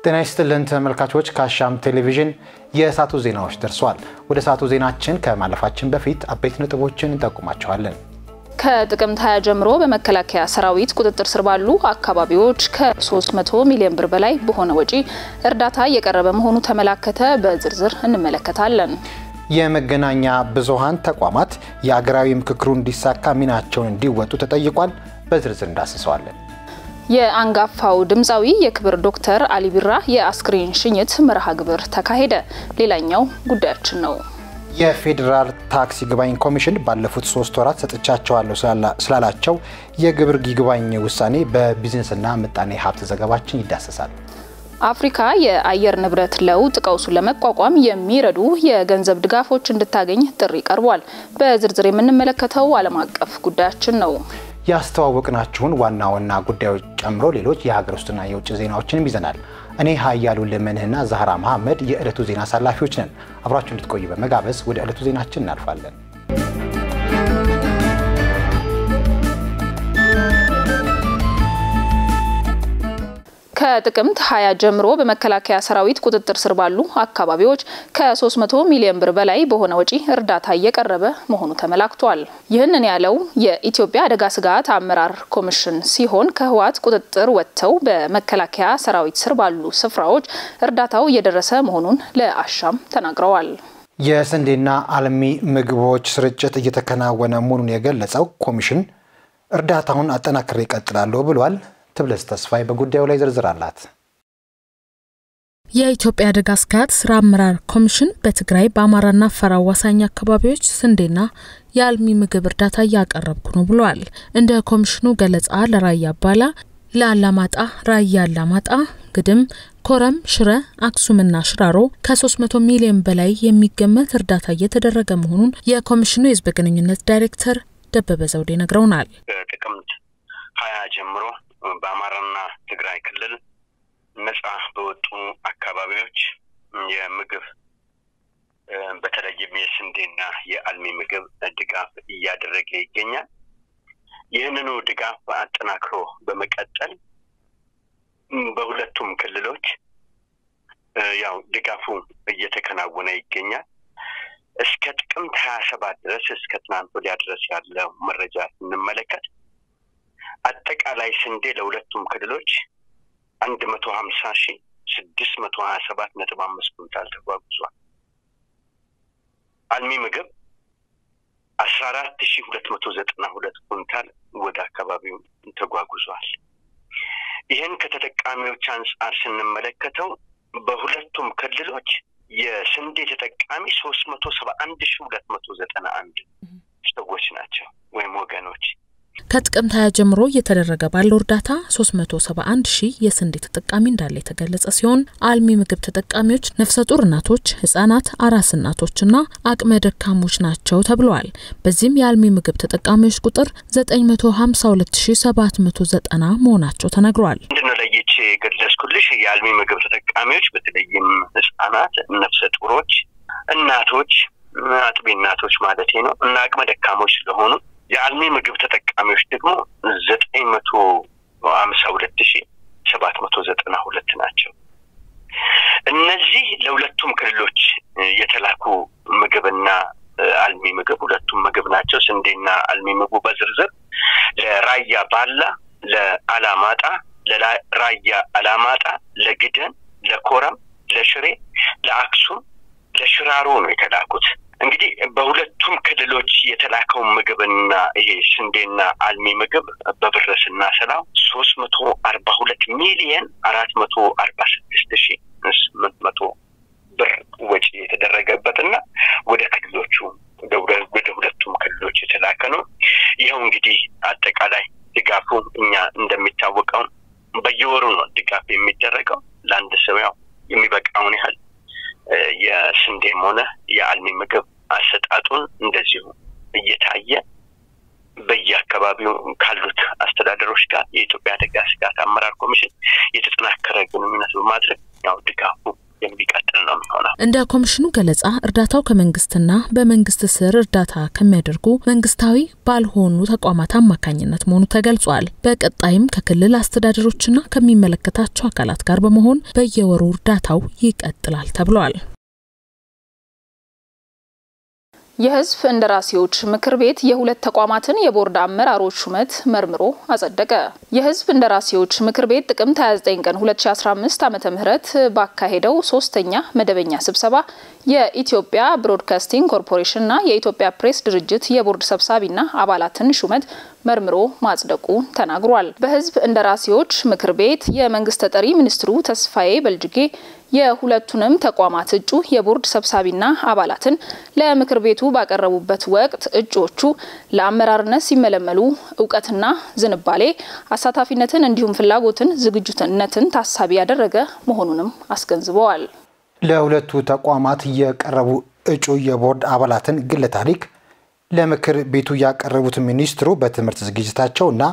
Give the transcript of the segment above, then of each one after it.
ጤና ይስጥልን ተመልካቾች፣ ከአሻም ቴሌቪዥን የእሳቱ ዜናዎች ደርሰዋል። ወደ እሳቱ ዜናችን ከማለፋችን በፊት አበይት ነጥቦችን እንጠቁማቸዋለን። ከጥቅምት 20 ጀምሮ በመከላከያ ሰራዊት ቁጥጥር ስር ባሉ አካባቢዎች ከ300 ሚሊዮን ብር በላይ በሆነ ወጪ እርዳታ እየቀረበ መሆኑ ተመላከተ። በዝርዝር እንመለከታለን። የመገናኛ ብዙሃን ተቋማት የአገራዊ ምክክሩ እንዲሳካ ሚናቸውን እንዲወጡ ተጠይቋል። በዝርዝር እንዳስሰዋለን። የአንጋፋው ድምፃዊ የክብር ዶክተር አሊ ቢራ የአስክሬን ሽኝት መርሃ ግብር ተካሄደ። ሌላኛው ጉዳያችን ነው። የፌዴራል ታክስ ይግባኝ ኮሚሽን ባለፉት ሶስት ወራት ሰጥቻቸዋለሁ ስላላቸው የግብር ይግባኝ ውሳኔ በቢዝነስና ምጣኔ ሀብት ዘገባችን ይዳሰሳል። አፍሪካ የአየር ንብረት ለውጥ ቀውሱን ለመቋቋም የሚረዱ የገንዘብ ድጋፎች እንድታገኝ ጥሪ ቀርቧል። በዝርዝር የምንመለከተው ዓለም አቀፍ ጉዳያችን ነው። ያስተዋወቅናችሁን ዋና ዋና ጉዳዮች ጨምሮ ሌሎች የሀገር ውስጥና የውጭ ዜናዎችንም ይዘናል። እኔ ሀያሉ ልመንህና ዛህራ መሐመድ የዕለቱ ዜና አሳላፊዎች ነን። አብራችሁ እንድትቆዩ በመጋበዝ ወደ ዕለቱ ዜናችን እናልፋለን። ከጥቅምት 20 ጀምሮ በመከላከያ ሰራዊት ቁጥጥር ስር ባሉ አካባቢዎች ከ300 ሚሊዮን ብር በላይ በሆነ ወጪ እርዳታ እየቀረበ መሆኑ ተመላክቷል። ይህንን ያለው የኢትዮጵያ አደጋ ስጋት አመራር ኮሚሽን ሲሆን ከህወሓት ቁጥጥር ወጥተው በመከላከያ ሰራዊት ስር ባሉ ስፍራዎች እርዳታው እየደረሰ መሆኑን ለአሻም ተናግረዋል። የስንዴና አልሚ ምግቦች ስርጭት እየተከናወነ መሆኑን የገለጸው ኮሚሽን እርዳታውን አጠናክሬ እቀጥላለሁ ብሏል። ትብለስ ተስፋዬ በጉዳዩ ላይ ዝርዝር አላት። የኢትዮጵያ አደጋ ስጋት ስራ አመራር ኮሚሽን በትግራይ በአማራና አፋር አዋሳኝ አካባቢዎች ስንዴና የአልሚ ምግብ እርዳታ እያቀረብኩ ነው ብለዋል። እንደ ኮሚሽኑ ገለጻ ለራያ አባላ፣ ለአላማጣ፣ ራያ አላማጣ፣ ግድም፣ ኮረም፣ ሽረ፣ አክሱምና ሽራሮ ከ300 ሚሊዮን በላይ የሚገመት እርዳታ እየተደረገ መሆኑን የኮሚሽኑ የህዝብ ግንኙነት ዳይሬክተር ደበበ ዘውዴ ነግረውናል። ጥቅምት ሀያ ጀምሮ በአማራና ትግራይ ክልል ነጻ በወጡ አካባቢዎች የምግብ በተለይም የስንዴና የአልሚ ምግብ ድጋፍ እያደረገ ይገኛል። ይህንኑ ድጋፍ አጠናክሮ በመቀጠል በሁለቱም ክልሎች ያው ድጋፉ እየተከናወነ ይገኛል። እስከ ጥቅምት ሀያ ሰባት ድረስ እስከ ትናንት ወዲያ ድረስ ያለው መረጃ ስንመለከት አጠቃላይ ስንዴ ለሁለቱም ክልሎች አንድ መቶ ሀምሳ ሺህ ስድስት መቶ ሀያ ሰባት ነጥብ አምስት ኩንታል ተጓጉዟል። አልሚ ምግብ አስራ አራት ሺህ ሁለት መቶ ዘጠና ሁለት ኩንታል ወደ አካባቢው ተጓጉዟል። ይህን ከተጠቃሚዎች አንጻር ስንመለከተው በሁለቱም ክልሎች የስንዴ ተጠቃሚ ሶስት መቶ ሰባ አንድ ሺህ ሁለት መቶ ዘጠና አንድ ሰዎች ናቸው ወይም ወገኖች ከጥቅምት 20 ጀምሮ እየተደረገ ባለው እርዳታ 371 ሺህ የስንዴ ተጠቃሚ እንዳለ የተገለጸ ሲሆን አልሚ ምግብ ተጠቃሚዎች ነፍሰ ጡር እናቶች፣ ህጻናት፣ አራስ እናቶችና አቅመ ደካሞች ናቸው ተብለዋል። በዚህም የአልሚ ምግብ ተጠቃሚዎች ቁጥር 952790 መሆናቸው ተነግሯል። ምንድነው ለይቼ የገለጽኩልሽ የአልሚ ምግብ ተጠቃሚዎች በተለይም ህጻናት፣ ነፍሰ ጡሮች፣ እናቶች፣ አጥቢ እናቶች ማለት ነው እና አቅመ ደካሞች ስለሆኑ የአልሚ ምግብ ተጠቃሚዎች ደግሞ ዘጠኝ መቶ ሀምሳ ሁለት ሺ ሰባት መቶ ዘጠና ሁለት ናቸው። እነዚህ ለሁለቱም ክልሎች የተላኩ ምግብና አልሚ ምግብ ሁለቱም ምግብ ናቸው። ስንዴና አልሚ ምግቡ በዝርዝር ለራያ ባላ፣ ለአላማጣ፣ ለራያ አላማጣ፣ ለግደን፣ ለኮረም፣ ለሽሬ፣ ለአክሱም፣ ለሽራሮ ነው የተላኩት። እንግዲህ በሁለቱም ክልሎች የተላከውን ምግብና ይሄ ስንዴና አልሚ ምግብ በብር ስናሰላው ሶስት መቶ አርባ ሁለት ሚሊየን አራት መቶ አርባ ስድስት ሺ ስምንት መቶ ብር ወጪ የተደረገበትና ወደ ክልሎቹ ወደ ሁለቱም ክልሎች የተላከ ነው። ይኸው እንግዲህ አጠቃላይ ድጋፉ እኛ እንደሚታወቀው በየወሩ ነው ድጋፍ የሚደረገው ለአንድ ሰው ያው የሚበቃውን ያህል የስንዴም ሆነ የአልሚ ምግብ አሰጣጡን እንደዚሁ እየታየ በየአካባቢው ካሉት አስተዳደሮች ጋር የኢትዮጵያ አደጋ ስጋት አመራር ኮሚሽን የተጠናከረ ግንኙነት በማድረግ ያው ድጋፉ የሚቀጥል ነው የሚሆነው። እንደ ኮሚሽኑ ገለጻ እርዳታው ከመንግስትና በመንግስት ስር እርዳታ ከሚያደርጉ መንግስታዊ ባልሆኑ ተቋማት አማካኝነት መሆኑ ተገልጿል። በቀጣይም ከክልል አስተዳደሮችና ከሚመለከታቸው አካላት ጋር በመሆን በየወሩ እርዳታው ይቀጥላል ተብሏል። የህዝብ እንደራሴዎች ምክር ቤት የሁለት ተቋማትን የቦርድ አመራሮች ሹመት መርምሮ አጸደቀ። የህዝብ እንደራሴዎች ምክር ቤት ጥቅምት 29 ቀን 2015 ዓ.ም ባካሄደው ሶስተኛ መደበኛ ስብሰባ የኢትዮጵያ ብሮድካስቲንግ ኮርፖሬሽንና የኢትዮጵያ ፕሬስ ድርጅት የቦርድ ሰብሳቢና አባላትን ሹመት መርምሮ ማጽደቁ ተናግሯል። በህዝብ እንደራሴዎች ምክር ቤት የመንግስት ተጠሪ ሚኒስትሩ ተስፋዬ በልጅጌ የሁለቱንም ተቋማት እጩ የቦርድ ሰብሳቢና አባላትን ለምክር ቤቱ ባቀረቡበት ወቅት እጩዎቹ ለአመራርነት ሲመለመሉ እውቀትና ዝንባሌ፣ አሳታፊነትን እንዲሁም ፍላጎትን፣ ዝግጁነትን ታሳቢ ያደረገ መሆኑንም አስገንዝበዋል። ለሁለቱ ተቋማት የቀረቡ እጩ የቦርድ አባላትን ግለ ታሪክ ለምክር ቤቱ ያቀረቡት ሚኒስትሩ በትምህርት ዝግጅታቸውና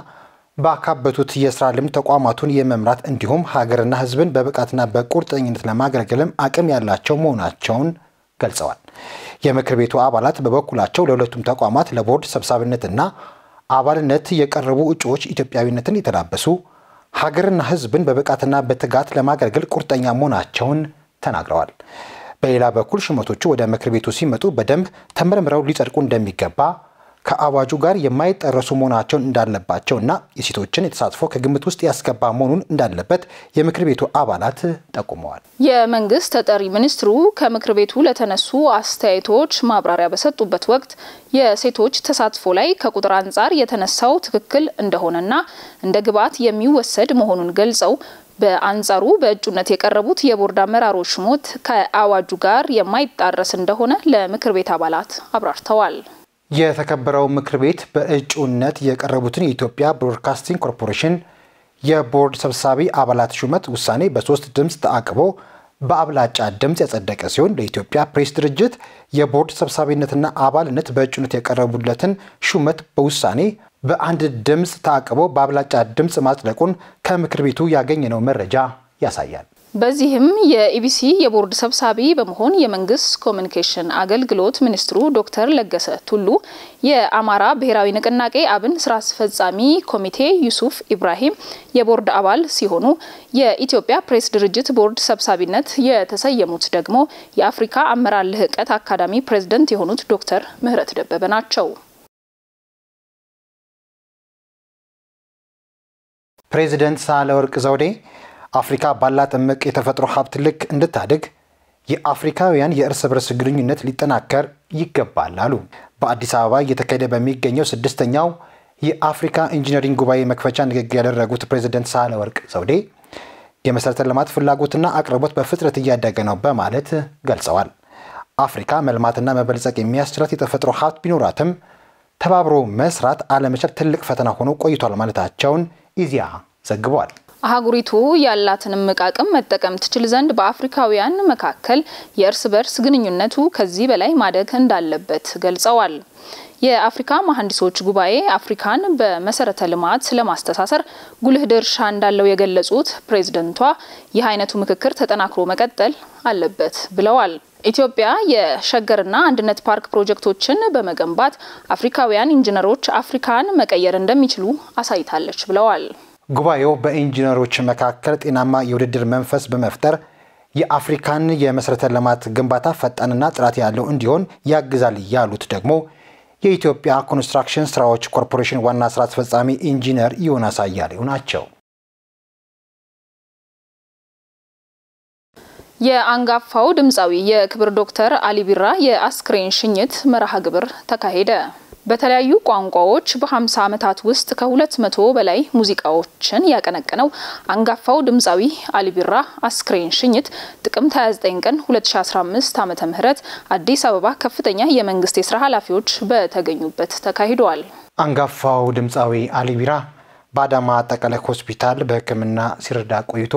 ባካበቱት የስራ ልምድ ተቋማቱን የመምራት እንዲሁም ሀገርና ሕዝብን በብቃትና በቁርጠኝነት ለማገልገልም አቅም ያላቸው መሆናቸውን ገልጸዋል። የምክር ቤቱ አባላት በበኩላቸው ለሁለቱም ተቋማት ለቦርድ ሰብሳቢነትና አባልነት የቀረቡ እጩዎች ኢትዮጵያዊነትን የተላበሱ ሀገርና ሕዝብን በብቃትና በትጋት ለማገልገል ቁርጠኛ መሆናቸውን ተናግረዋል። በሌላ በኩል ሹመቶቹ ወደ ምክር ቤቱ ሲመጡ በደንብ ተመርምረው ሊጸድቁ እንደሚገባ ከአዋጁ ጋር የማይጠረሱ መሆናቸውን እንዳለባቸው እና የሴቶችን የተሳትፎ ከግምት ውስጥ ያስገባ መሆኑን እንዳለበት የምክር ቤቱ አባላት ጠቁመዋል። የመንግስት ተጠሪ ሚኒስትሩ ከምክር ቤቱ ለተነሱ አስተያየቶች ማብራሪያ በሰጡበት ወቅት የሴቶች ተሳትፎ ላይ ከቁጥር አንጻር የተነሳው ትክክል እንደሆነና እንደ ግብዓት የሚወሰድ መሆኑን ገልጸው በአንጻሩ በእጩነት የቀረቡት የቦርድ አመራሮች ሹመት ከአዋጁ ጋር የማይጣረስ እንደሆነ ለምክር ቤት አባላት አብራርተዋል። የተከበረው ምክር ቤት በእጩነት የቀረቡትን የኢትዮጵያ ብሮድካስቲንግ ኮርፖሬሽን የቦርድ ሰብሳቢ አባላት ሹመት ውሳኔ በሶስት ድምፅ ተአቅቦ በአብላጫ ድምፅ ያጸደቀ ሲሆን ለኢትዮጵያ ፕሬስ ድርጅት የቦርድ ሰብሳቢነትና አባልነት በእጩነት የቀረቡለትን ሹመት በውሳኔ በአንድ ድምፅ ተአቅቦ በአብላጫ ድምፅ ማጽደቁን ከምክር ቤቱ ያገኘነው መረጃ ያሳያል። በዚህም የኢቢሲ የቦርድ ሰብሳቢ በመሆን የመንግስት ኮሚኒኬሽን አገልግሎት ሚኒስትሩ ዶክተር ለገሰ ቱሉ፣ የአማራ ብሔራዊ ንቅናቄ አብን ስራ አስፈጻሚ ኮሚቴ ዩሱፍ ኢብራሂም የቦርድ አባል ሲሆኑ የኢትዮጵያ ፕሬስ ድርጅት ቦርድ ሰብሳቢነት የተሰየሙት ደግሞ የአፍሪካ አመራር ልህቀት አካዳሚ ፕሬዝደንት የሆኑት ዶክተር ምህረት ደበበ ናቸው። ፕሬዚደንት ሳህለወርቅ ዘውዴ አፍሪካ ባላት እምቅ የተፈጥሮ ሀብት ልክ እንድታድግ የአፍሪካውያን የእርስ በርስ ግንኙነት ሊጠናከር ይገባል አሉ። በአዲስ አበባ እየተካሄደ በሚገኘው ስድስተኛው የአፍሪካ ኢንጂነሪንግ ጉባኤ መክፈቻ ንግግር ያደረጉት ፕሬዚደንት ሳህለወርቅ ዘውዴ የመሠረተ ልማት ፍላጎትና አቅርቦት በፍጥነት እያደገ ነው በማለት ገልጸዋል። አፍሪካ መልማትና መበልጸግ የሚያስችላት የተፈጥሮ ሀብት ቢኖራትም ተባብሮ መስራት አለመቻል ትልቅ ፈተና ሆኖ ቆይቷል ማለታቸውን ኢዜአ ዘግቧል። አህጉሪቱ ያላትን እምቅ አቅም መጠቀም ትችል ዘንድ በአፍሪካውያን መካከል የእርስ በርስ ግንኙነቱ ከዚህ በላይ ማደግ እንዳለበት ገልጸዋል። የአፍሪካ መሐንዲሶች ጉባኤ አፍሪካን በመሰረተ ልማት ለማስተሳሰር ጉልህ ድርሻ እንዳለው የገለጹት ፕሬዝደንቷ ይህ አይነቱ ምክክር ተጠናክሮ መቀጠል አለበት ብለዋል። ኢትዮጵያ የሸገርና አንድነት ፓርክ ፕሮጀክቶችን በመገንባት አፍሪካውያን ኢንጂነሮች አፍሪካን መቀየር እንደሚችሉ አሳይታለች ብለዋል። ጉባኤው በኢንጂነሮች መካከል ጤናማ የውድድር መንፈስ በመፍጠር የአፍሪካን የመሰረተ ልማት ግንባታ ፈጣንና ጥራት ያለው እንዲሆን ያግዛል ያሉት ደግሞ የኢትዮጵያ ኮንስትራክሽን ስራዎች ኮርፖሬሽን ዋና ስራ አስፈጻሚ ኢንጂነር ዮናስ አያሌው ናቸው። የአንጋፋው ድምፃዊ የክብር ዶክተር አሊ ቢራ የአስክሬን ሽኝት መርሃ ግብር ተካሄደ። በተለያዩ ቋንቋዎች በ50 ዓመታት ውስጥ ከ200 በላይ ሙዚቃዎችን ያቀነቀነው አንጋፋው ድምፃዊ አሊ ቢራ አስክሬን ሽኝት ጥቅምት 29 ቀን 2015 ዓ.ም አዲስ አበባ ከፍተኛ የመንግስት የስራ ኃላፊዎች በተገኙበት ተካሂደዋል። አንጋፋው ድምፃዊ አሊ ቢራ በአዳማ አጠቃላይ ሆስፒታል በሕክምና ሲረዳ ቆይቶ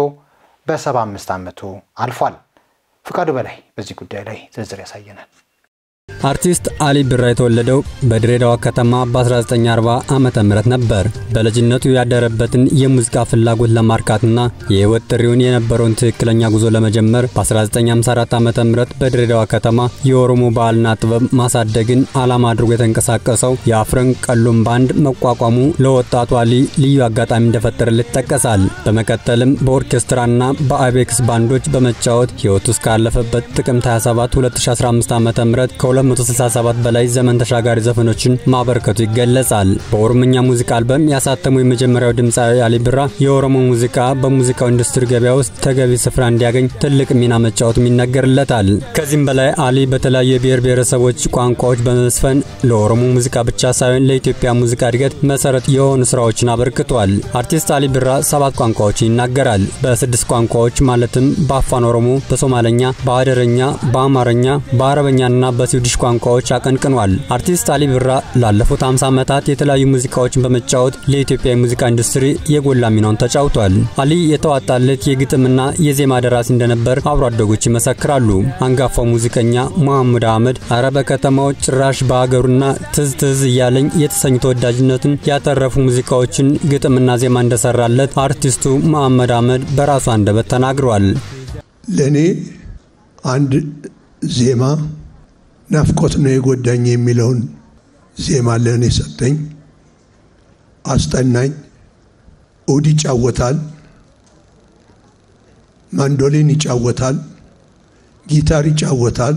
በ75 ዓመቱ አልፏል። ፍቃዱ በላይ በዚህ ጉዳይ ላይ ዝርዝር ያሳየናል። አርቲስት አሊ ቢራ የተወለደው በድሬዳዋ ከተማ በ1940 ዓመተ ምህረት ነበር። በልጅነቱ ያደረበትን የሙዚቃ ፍላጎት ለማርካትና የህይወት ጥሪውን የነበረውን ትክክለኛ ጉዞ ለመጀመር በ1954 ዓመተ ምህረት በድሬዳዋ ከተማ የኦሮሞ ባህልና ጥበብ ማሳደግን ዓላማ አድርጎ የተንቀሳቀሰው የአፍረን ቀሎም ባንድ መቋቋሙ ለወጣቱ አሊ ልዩ አጋጣሚ እንደፈጠረለት ይጠቀሳል። በመቀጠልም በኦርኬስትራና በአቤክስ ባንዶች በመጫወት ህይወቱ እስካለፈበት ጥቅምት 27 2015 ዓ.ም ከ267 በላይ ዘመን ተሻጋሪ ዘፈኖችን ማበርከቱ ይገለጻል። በኦሮምኛ ሙዚቃ አልበም ያሳተሙ የመጀመሪያው ድምፃዊ አሊ ቢራ የኦሮሞ ሙዚቃ በሙዚቃው ኢንዱስትሪ ገበያ ውስጥ ተገቢ ስፍራ እንዲያገኝ ትልቅ ሚና መጫወቱም ይነገርለታል። ከዚህም በላይ አሊ በተለያዩ የብሔር ብሔረሰቦች ቋንቋዎች በመዝፈን ለኦሮሞ ሙዚቃ ብቻ ሳይሆን ለኢትዮጵያ ሙዚቃ እድገት መሰረት የሆኑ ስራዎችን አበርክቷል። አርቲስት አሊ ቢራ ሰባት ቋንቋዎችን ይናገራል። በስድስት ቋንቋዎች ማለትም በአፋን ኦሮሞ፣ በሶማለኛ፣ በአደረኛ፣ በአማርኛ፣ በአረበኛና በስዊድሽ ቋንቋዎች አቀንቅኗል። አርቲስት አሊ ቢራ ላለፉት 50 ዓመታት የተለያዩ ሙዚቃዎችን በመጫወት ለኢትዮጵያ የሙዚቃ ኢንዱስትሪ የጎላ ሚናውን ተጫውቷል። አሊ የተዋጣለት የግጥምና የዜማ ደራሲ እንደነበር አብሮ አደጎች ይመሰክራሉ። አንጋፋው ሙዚቀኛ መሐሙድ አህመድ አረ በከተማው ጭራሽ በሀገሩና ትዝ ትዝ እያለኝ የተሰኙ ተወዳጅነቱን ያተረፉ ሙዚቃዎችን ግጥምና ዜማ እንደሰራለት አርቲስቱ መሐመድ አህመድ በራሱ አንደበት ተናግሯል። ለእኔ አንድ ዜማ ናፍቆት ነው የጎዳኝ የሚለውን ዜማ ለእኔ ሰጠኝ፣ አስጠናኝ። ኡድ ይጫወታል፣ ማንዶሊን ይጫወታል፣ ጊታር ይጫወታል።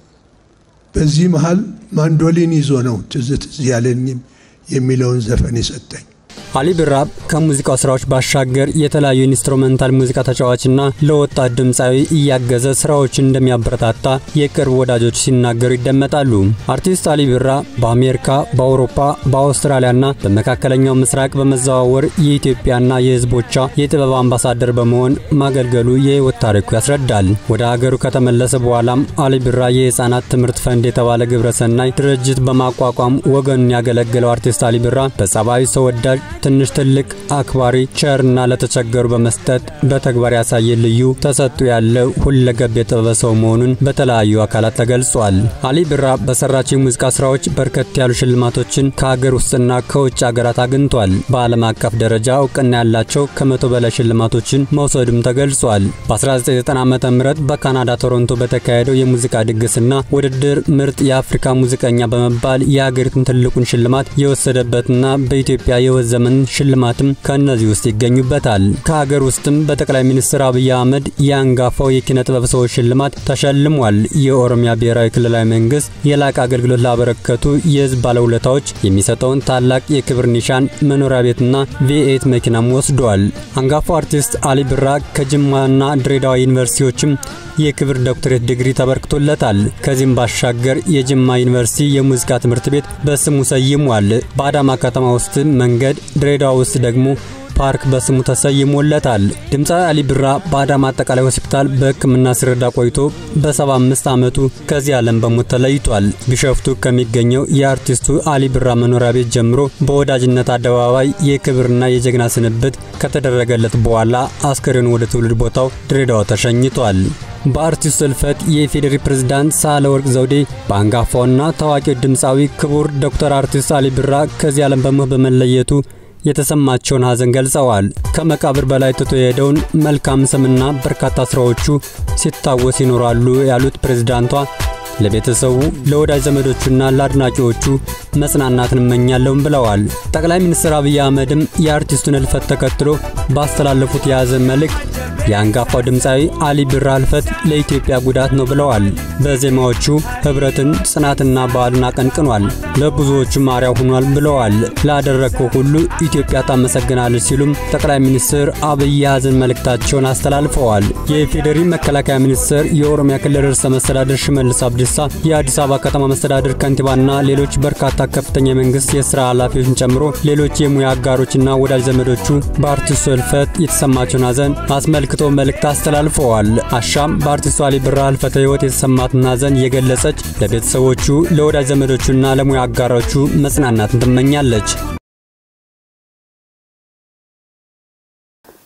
በዚህ መሃል ማንዶሊን ይዞ ነው ትዝ ትዝ ያለኝ የሚለውን ዘፈን የሰጠኝ። አሊ ቢራ ከሙዚቃው ስራዎች ባሻገር የተለያዩ ኢንስትሩሜንታል ሙዚቃ ተጫዋችና ለወጣት ድምፃዊ እያገዘ ስራዎችን እንደሚያበረታታ የቅርብ ወዳጆች ሲናገሩ ይደመጣሉ። አርቲስት አሊ ቢራ በአሜሪካ፣ በአውሮፓ፣ በአውስትራሊያና በመካከለኛው ምስራቅ በመዘዋወር የኢትዮጵያና የሕዝቦቿ የጥበብ አምባሳደር በመሆን ማገልገሉ የህይወት ታሪኩ ያስረዳል። ወደ ሀገሩ ከተመለሰ በኋላም አሊ ቢራ የህፃናት ትምህርት ፈንድ የተባለ ግብረሰናይ ድርጅት በማቋቋም ወገኑን ያገለገለው አርቲስት አሊ ቢራ በጸባዩ ሰው ወዳጅ ትንሽ ትልቅ አክባሪ ቸርና ለተቸገሩ በመስጠት በተግባር ያሳየ ልዩ ተሰጥቶ ያለው ሁለገብ የጥበብ ሰው መሆኑን በተለያዩ አካላት ተገልጿል። አሊ ቢራ በሰራቸው የሙዚቃ ስራዎች በርከት ያሉ ሽልማቶችን ከሀገር ውስጥና ከውጭ ሀገራት አግኝቷል። በዓለም አቀፍ ደረጃ እውቅና ያላቸው ከመቶ በላይ ሽልማቶችን መውሰዱም ተገልጿል። በ1990 ዓ ም በካናዳ ቶሮንቶ በተካሄደው የሙዚቃ ድግስና ውድድር ምርጥ የአፍሪካ ሙዚቀኛ በመባል የሀገሪቱን ትልቁን ሽልማት የወሰደበትና በኢትዮጵያ የህይወት ዘመን ሽልማትም ከእነዚህ ውስጥ ይገኙበታል። ከሀገር ውስጥም በጠቅላይ ሚኒስትር አብይ አህመድ የአንጋፋው የኪነ ጥበብ ሰዎች ሽልማት ተሸልሟል። የኦሮሚያ ብሔራዊ ክልላዊ መንግስት የላቀ አገልግሎት ላበረከቱ የህዝብ ባለውለታዎች የሚሰጠውን ታላቅ የክብር ኒሻን መኖሪያ ቤትና ቪኤት መኪናም ወስዷል። አንጋፋው አርቲስት አሊ ቢራ ከጅማና ድሬዳዋ ዩኒቨርሲቲዎችም የክብር ዶክትሬት ዲግሪ ተበርክቶለታል። ከዚህም ባሻገር የጅማ ዩኒቨርሲቲ የሙዚቃ ትምህርት ቤት በስሙ ሰይሟል። በአዳማ ከተማ ውስጥ መንገድ፣ ድሬዳዋ ውስጥ ደግሞ ፓርክ በስሙ ተሰይሞለታል። ድምፃዊ አሊ ቢራ በአዳማ አጠቃላይ ሆስፒታል በሕክምና ሲረዳ ቆይቶ በ75 ዓመቱ ከዚህ ዓለም በሞት ተለይቷል። ቢሸፍቱ ከሚገኘው የአርቲስቱ አሊ ቢራ መኖሪያ ቤት ጀምሮ በወዳጅነት አደባባይ የክብርና የጀግና ስንብት ከተደረገለት በኋላ አስከሬኑ ወደ ትውልድ ቦታው ድሬዳዋ ተሸኝቷል። በአርቲስቱ እልፈት የኢፌዴሪ ፕሬዝዳንት ሳህለወርቅ ዘውዴ በአንጋፋውና ታዋቂው ድምፃዊ ክቡር ዶክተር አርቲስት አሊ ቢራ ከዚህ ዓለም በሞት በመለየቱ የተሰማቸውን ሐዘን ገልጸዋል። ከመቃብር በላይ ትቶ የሄደውን መልካም ስምና በርካታ ስራዎቹ ሲታወስ ይኖራሉ ያሉት ፕሬዝዳንቷ ለቤተሰቡ ለወዳጅ ዘመዶቹና ለአድናቂዎቹ መጽናናትን እመኛለሁም ብለዋል። ጠቅላይ ሚኒስትር አብይ አህመድም የአርቲስቱን እልፈት ተከትሎ ባስተላለፉት የሐዘን መልእክት የአንጋፋው ድምፃዊ አሊ ቢራ እልፈት ለኢትዮጵያ ጉዳት ነው ብለዋል። በዜማዎቹ ህብረትን፣ ጽናትና ባህልን አቀንቅኗል። ለብዙዎቹም አርአያ ሆኗል ብለዋል። ላደረግከው ሁሉ ኢትዮጵያ ታመሰግናለች ሲሉም ጠቅላይ ሚኒስትር አብይ የሐዘን መልእክታቸውን አስተላልፈዋል። የኢፌዴሪ መከላከያ ሚኒስትር፣ የኦሮሚያ ክልል ርዕሰ መስተዳድር ሽመልስ አብዲሳ፣ የአዲስ አበባ ከተማ መስተዳድር ከንቲባና ሌሎች በርካታ ከፍተኛ የመንግስት የስራ ኃላፊዎችን ጨምሮ ሌሎች የሙያ አጋሮችና ወዳጅ ዘመዶቹ በአርቲስቱ እልፈት የተሰማቸውን ሐዘን አስመልክቶ መልእክት አስተላልፈዋል። አሻም በአርቲስቱ አሊ ቢራ ህልፈተ ህይወት የተሰማትን ሐዘን የገለጸች ለቤተሰቦቹ ለወዳጅ ዘመዶቹና ለሙያ አጋሮቹ መጽናናትን ትመኛለች።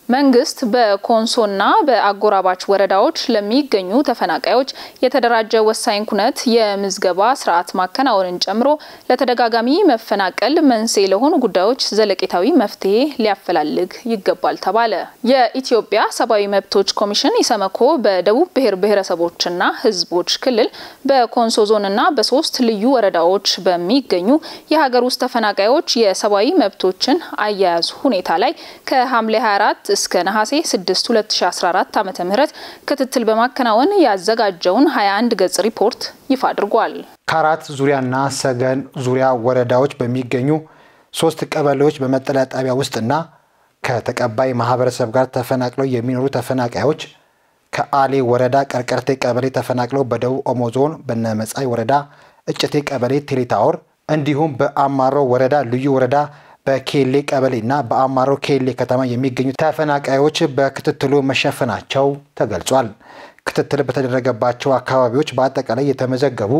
መንግስት በኮንሶና በአጎራባች ወረዳዎች ለሚገኙ ተፈናቃዮች የተደራጀ ወሳኝ ኩነት የምዝገባ ስርዓት ማከናወንን ጨምሮ ለተደጋጋሚ መፈናቀል መንስኤ ለሆኑ ጉዳዮች ዘለቄታዊ መፍትሄ ሊያፈላልግ ይገባል ተባለ። የኢትዮጵያ ሰብአዊ መብቶች ኮሚሽን ኢሰመኮ በደቡብ ብሔር ብሔረሰቦችና ሕዝቦች ክልል በኮንሶ ዞንና በሶስት ልዩ ወረዳዎች በሚገኙ የሀገር ውስጥ ተፈናቃዮች የሰብአዊ መብቶችን አያያዝ ሁኔታ ላይ ከሐምሌ 24 እስከ ነሐሴ 6 2014 ዓ.ም ክትትል በማከናወን ያዘጋጀውን 21 ገጽ ሪፖርት ይፋ አድርጓል። ከአራት ዙሪያና ሰገን ዙሪያ ወረዳዎች በሚገኙ ሶስት ቀበሌዎች በመጠለያ ጣቢያ ውስጥና ከተቀባይ ማህበረሰብ ጋር ተፈናቅለው የሚኖሩ ተፈናቃዮች ከአሌ ወረዳ ቀርቀርቴ ቀበሌ ተፈናቅለው በደቡብ ኦሞ ዞን በነመጻይ ወረዳ እጭቴ ቀበሌ ቴሌታወር እንዲሁም በአማሮ ወረዳ ልዩ ወረዳ በኬሌ ቀበሌና በአማሮ ኬሌ ከተማ የሚገኙ ተፈናቃዮች በክትትሉ መሸፈናቸው ተገልጿል። ክትትል በተደረገባቸው አካባቢዎች በአጠቃላይ የተመዘገቡ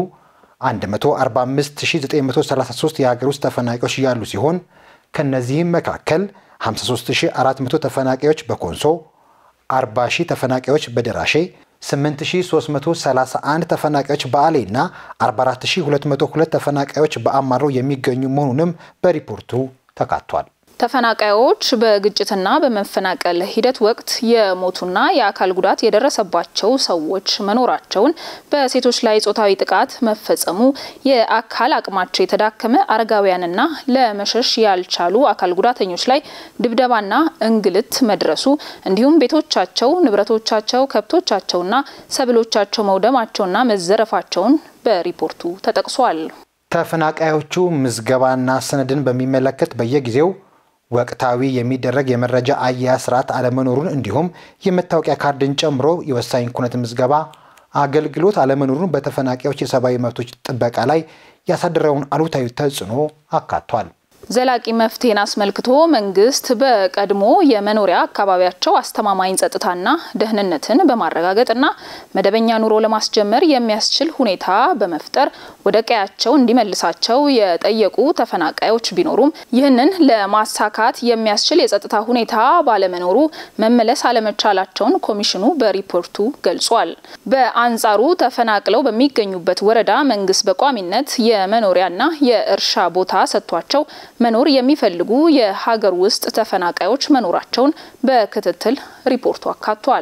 145933 የሀገር ውስጥ ተፈናቃዮች ያሉ ሲሆን ከነዚህም መካከል 53400 ተፈናቃዮች በኮንሶ፣ 40000 ተፈናቃዮች በደራሼ 8331 ተፈናቃዮች በአሌ እና 44202 ተፈናቃዮች በአማሮ የሚገኙ መሆኑንም በሪፖርቱ ተካቷል። ተፈናቃዮች በግጭትና በመፈናቀል ሂደት ወቅት የሞቱና የአካል ጉዳት የደረሰባቸው ሰዎች መኖራቸውን፣ በሴቶች ላይ ጾታዊ ጥቃት መፈጸሙ፣ የአካል አቅማቸው የተዳከመ አረጋውያንና ለመሸሽ ያልቻሉ አካል ጉዳተኞች ላይ ድብደባና እንግልት መድረሱ እንዲሁም ቤቶቻቸው፣ ንብረቶቻቸው፣ ከብቶቻቸውና ሰብሎቻቸው መውደማቸውና መዘረፋቸውን በሪፖርቱ ተጠቅሷል። ተፈናቃዮቹ ምዝገባና ሰነድን በሚመለከት በየጊዜው ወቅታዊ የሚደረግ የመረጃ አያያዝ ስርዓት አለመኖሩን እንዲሁም የመታወቂያ ካርድን ጨምሮ የወሳኝ ኩነት ምዝገባ አገልግሎት አለመኖሩን በተፈናቃዮች የሰብአዊ መብቶች ጥበቃ ላይ ያሳደረውን አሉታዊ ተጽዕኖ አካቷል። ዘላቂ መፍትሄን አስመልክቶ መንግስት በቀድሞ የመኖሪያ አካባቢያቸው አስተማማኝ ጸጥታና ደህንነትን በማረጋገጥና መደበኛ ኑሮ ለማስጀመር የሚያስችል ሁኔታ በመፍጠር ወደ ቀያቸው እንዲመልሳቸው የጠየቁ ተፈናቃዮች ቢኖሩም ይህንን ለማሳካት የሚያስችል የጸጥታ ሁኔታ ባለመኖሩ መመለስ አለመቻላቸውን ኮሚሽኑ በሪፖርቱ ገልጿል። በአንጻሩ ተፈናቅለው በሚገኙበት ወረዳ መንግስት በቋሚነት የመኖሪያና የእርሻ ቦታ ሰጥቷቸው መኖር የሚፈልጉ የሀገር ውስጥ ተፈናቃዮች መኖራቸውን በክትትል ሪፖርቱ አካቷል።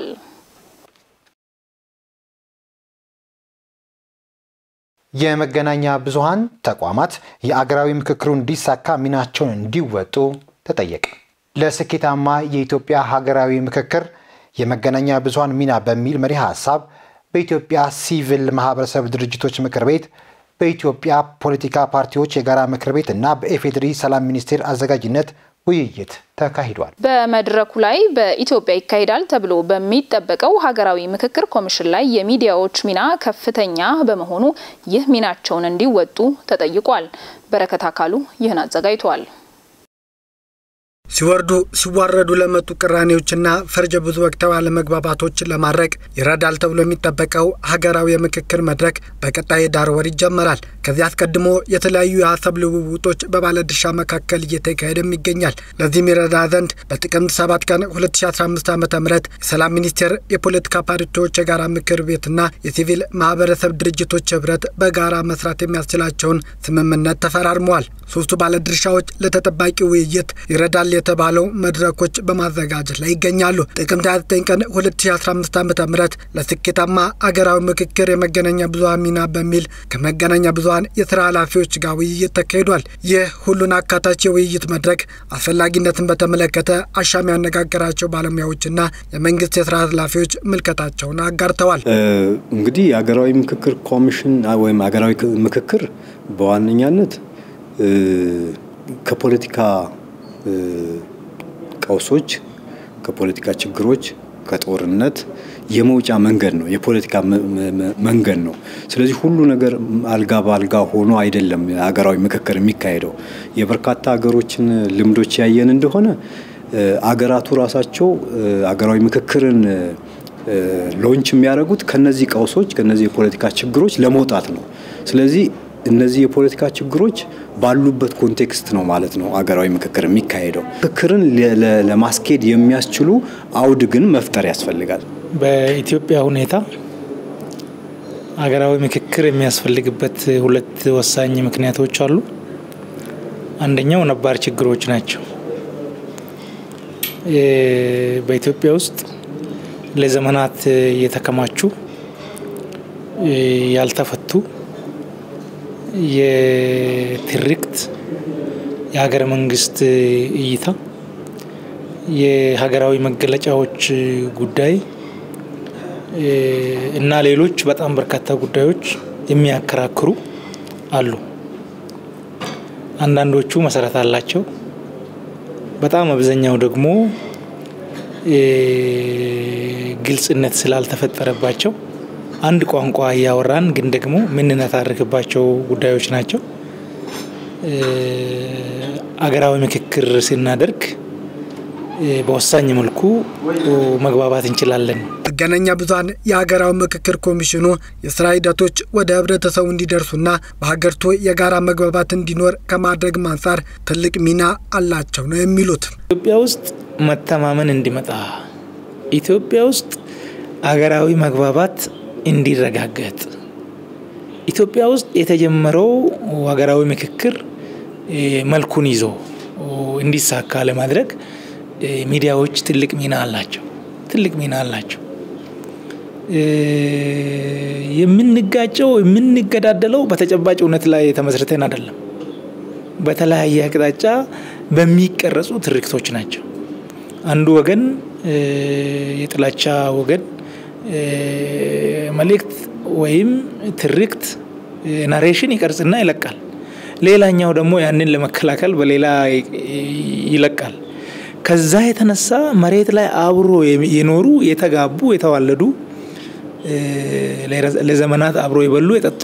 የመገናኛ ብዙሃን ተቋማት የአገራዊ ምክክሩ እንዲሳካ ሚናቸውን እንዲወጡ ተጠየቀ። ለስኬታማ የኢትዮጵያ ሀገራዊ ምክክር የመገናኛ ብዙሃን ሚና በሚል መሪ ሀሳብ በኢትዮጵያ ሲቪል ማህበረሰብ ድርጅቶች ምክር ቤት በኢትዮጵያ ፖለቲካ ፓርቲዎች የጋራ ምክር ቤት እና በኢፌዴሪ ሰላም ሚኒስቴር አዘጋጅነት ውይይት ተካሂዷል። በመድረኩ ላይ በኢትዮጵያ ይካሄዳል ተብሎ በሚጠበቀው ሀገራዊ ምክክር ኮሚሽን ላይ የሚዲያዎች ሚና ከፍተኛ በመሆኑ ይህ ሚናቸውን እንዲወጡ ተጠይቋል። በረከት አካሉ ይህን አዘጋጅቷል። ሲወርዱ ሲዋረዱ ለመጡ ቅራኔዎችና ፈርጀ ብዙ ወቅታዊ አለመግባባቶችን ለማድረግ ይረዳል ተብሎ የሚጠበቀው ሀገራዊ የምክክር መድረክ በቀጣይ ዳር ወር ይጀመራል። ከዚህ አስቀድሞ የተለያዩ የሀሳብ ልውውጦች በባለድርሻ መካከል እየተካሄደም ይገኛል። ለዚህም ይረዳ ዘንድ በጥቅምት 7 ቀን 2015 ዓ ም የሰላም ሚኒስቴር የፖለቲካ ፓርቲዎች የጋራ ምክር ቤትና የሲቪል ማህበረሰብ ድርጅቶች ህብረት በጋራ መስራት የሚያስችላቸውን ስምምነት ተፈራርመዋል። ሶስቱ ባለድርሻዎች ለተጠባቂ ውይይት ይረዳል የተባለው መድረኮች በማዘጋጀት ላይ ይገኛሉ። ጥቅምት 29 ቀን 2015 ዓ ም ለስኬታማ አገራዊ ምክክር የመገናኛ ብዙሀን ሚና በሚል ከመገናኛ ብዙሀን የስራ ኃላፊዎች ጋር ውይይት ተካሂዷል። ይህ ሁሉን አካታች የውይይት መድረክ አስፈላጊነትን በተመለከተ አሻሚ ያነጋገራቸው ባለሙያዎችና የመንግስት የስራ ኃላፊዎች ምልከታቸውን አጋርተዋል። እንግዲህ የሀገራዊ ምክክር ኮሚሽን ወይም ሀገራዊ ምክክር በዋነኛነት ከፖለቲካ ቀውሶች፣ ከፖለቲካ ችግሮች፣ ከጦርነት የመውጫ መንገድ ነው። የፖለቲካ መንገድ ነው። ስለዚህ ሁሉ ነገር አልጋ በአልጋ ሆኖ አይደለም ሀገራዊ ምክክር የሚካሄደው። የበርካታ ሀገሮችን ልምዶች ያየን እንደሆነ አገራቱ ራሳቸው ሀገራዊ ምክክርን ሎንች የሚያደርጉት ከነዚህ ቀውሶች ከነዚህ የፖለቲካ ችግሮች ለመውጣት ነው። ስለዚህ እነዚህ የፖለቲካ ችግሮች ባሉበት ኮንቴክስት ነው ማለት ነው አገራዊ ምክክር የሚካሄደው። ምክክርን ለማስኬድ የሚያስችሉ አውድ ግን መፍጠር ያስፈልጋል። በኢትዮጵያ ሁኔታ ሀገራዊ ምክክር የሚያስፈልግበት ሁለት ወሳኝ ምክንያቶች አሉ። አንደኛው ነባር ችግሮች ናቸው። በኢትዮጵያ ውስጥ ለዘመናት የተከማቹ ያልተፈቱ የትርክት የሀገረ መንግስት እይታ የሀገራዊ መገለጫዎች ጉዳይ እና ሌሎች በጣም በርካታ ጉዳዮች የሚያከራክሩ አሉ። አንዳንዶቹ መሰረት አላቸው። በጣም አብዛኛው ደግሞ ግልጽነት ስላልተፈጠረባቸው አንድ ቋንቋ እያወራን ግን ደግሞ የምንነታርክባቸው ጉዳዮች ናቸው። አገራዊ ምክክር ስናደርግ በወሳኝ መልኩ መግባባት እንችላለን። መገናኛ ብዙኃን የሀገራዊ ምክክር ኮሚሽኑ የስራ ሂደቶች ወደ ህብረተሰቡ እንዲደርሱና በሀገሪቱ የጋራ መግባባት እንዲኖር ከማድረግ አንጻር ትልቅ ሚና አላቸው ነው የሚሉት። ኢትዮጵያ ውስጥ መተማመን እንዲመጣ፣ ኢትዮጵያ ውስጥ አገራዊ መግባባት እንዲረጋገጥ፣ ኢትዮጵያ ውስጥ የተጀመረው ሀገራዊ ምክክር መልኩን ይዞ እንዲሳካ ለማድረግ ሚዲያዎች ትልቅ ሚና አላቸው። ትልቅ ሚና አላቸው። የምንጋጨው የምንገዳደለው በተጨባጭ እውነት ላይ ተመስርተን አይደለም። በተለያየ አቅጣጫ በሚቀረጹ ትርክቶች ናቸው። አንዱ ወገን የጥላቻ ወገን መልእክት ወይም ትርክት ናሬሽን ይቀርጽና ይለቃል። ሌላኛው ደግሞ ያንን ለመከላከል በሌላ ይለቃል። ከዛ የተነሳ መሬት ላይ አብሮ የኖሩ የተጋቡ የተዋለዱ ለዘመናት አብሮ የበሉ የጠጡ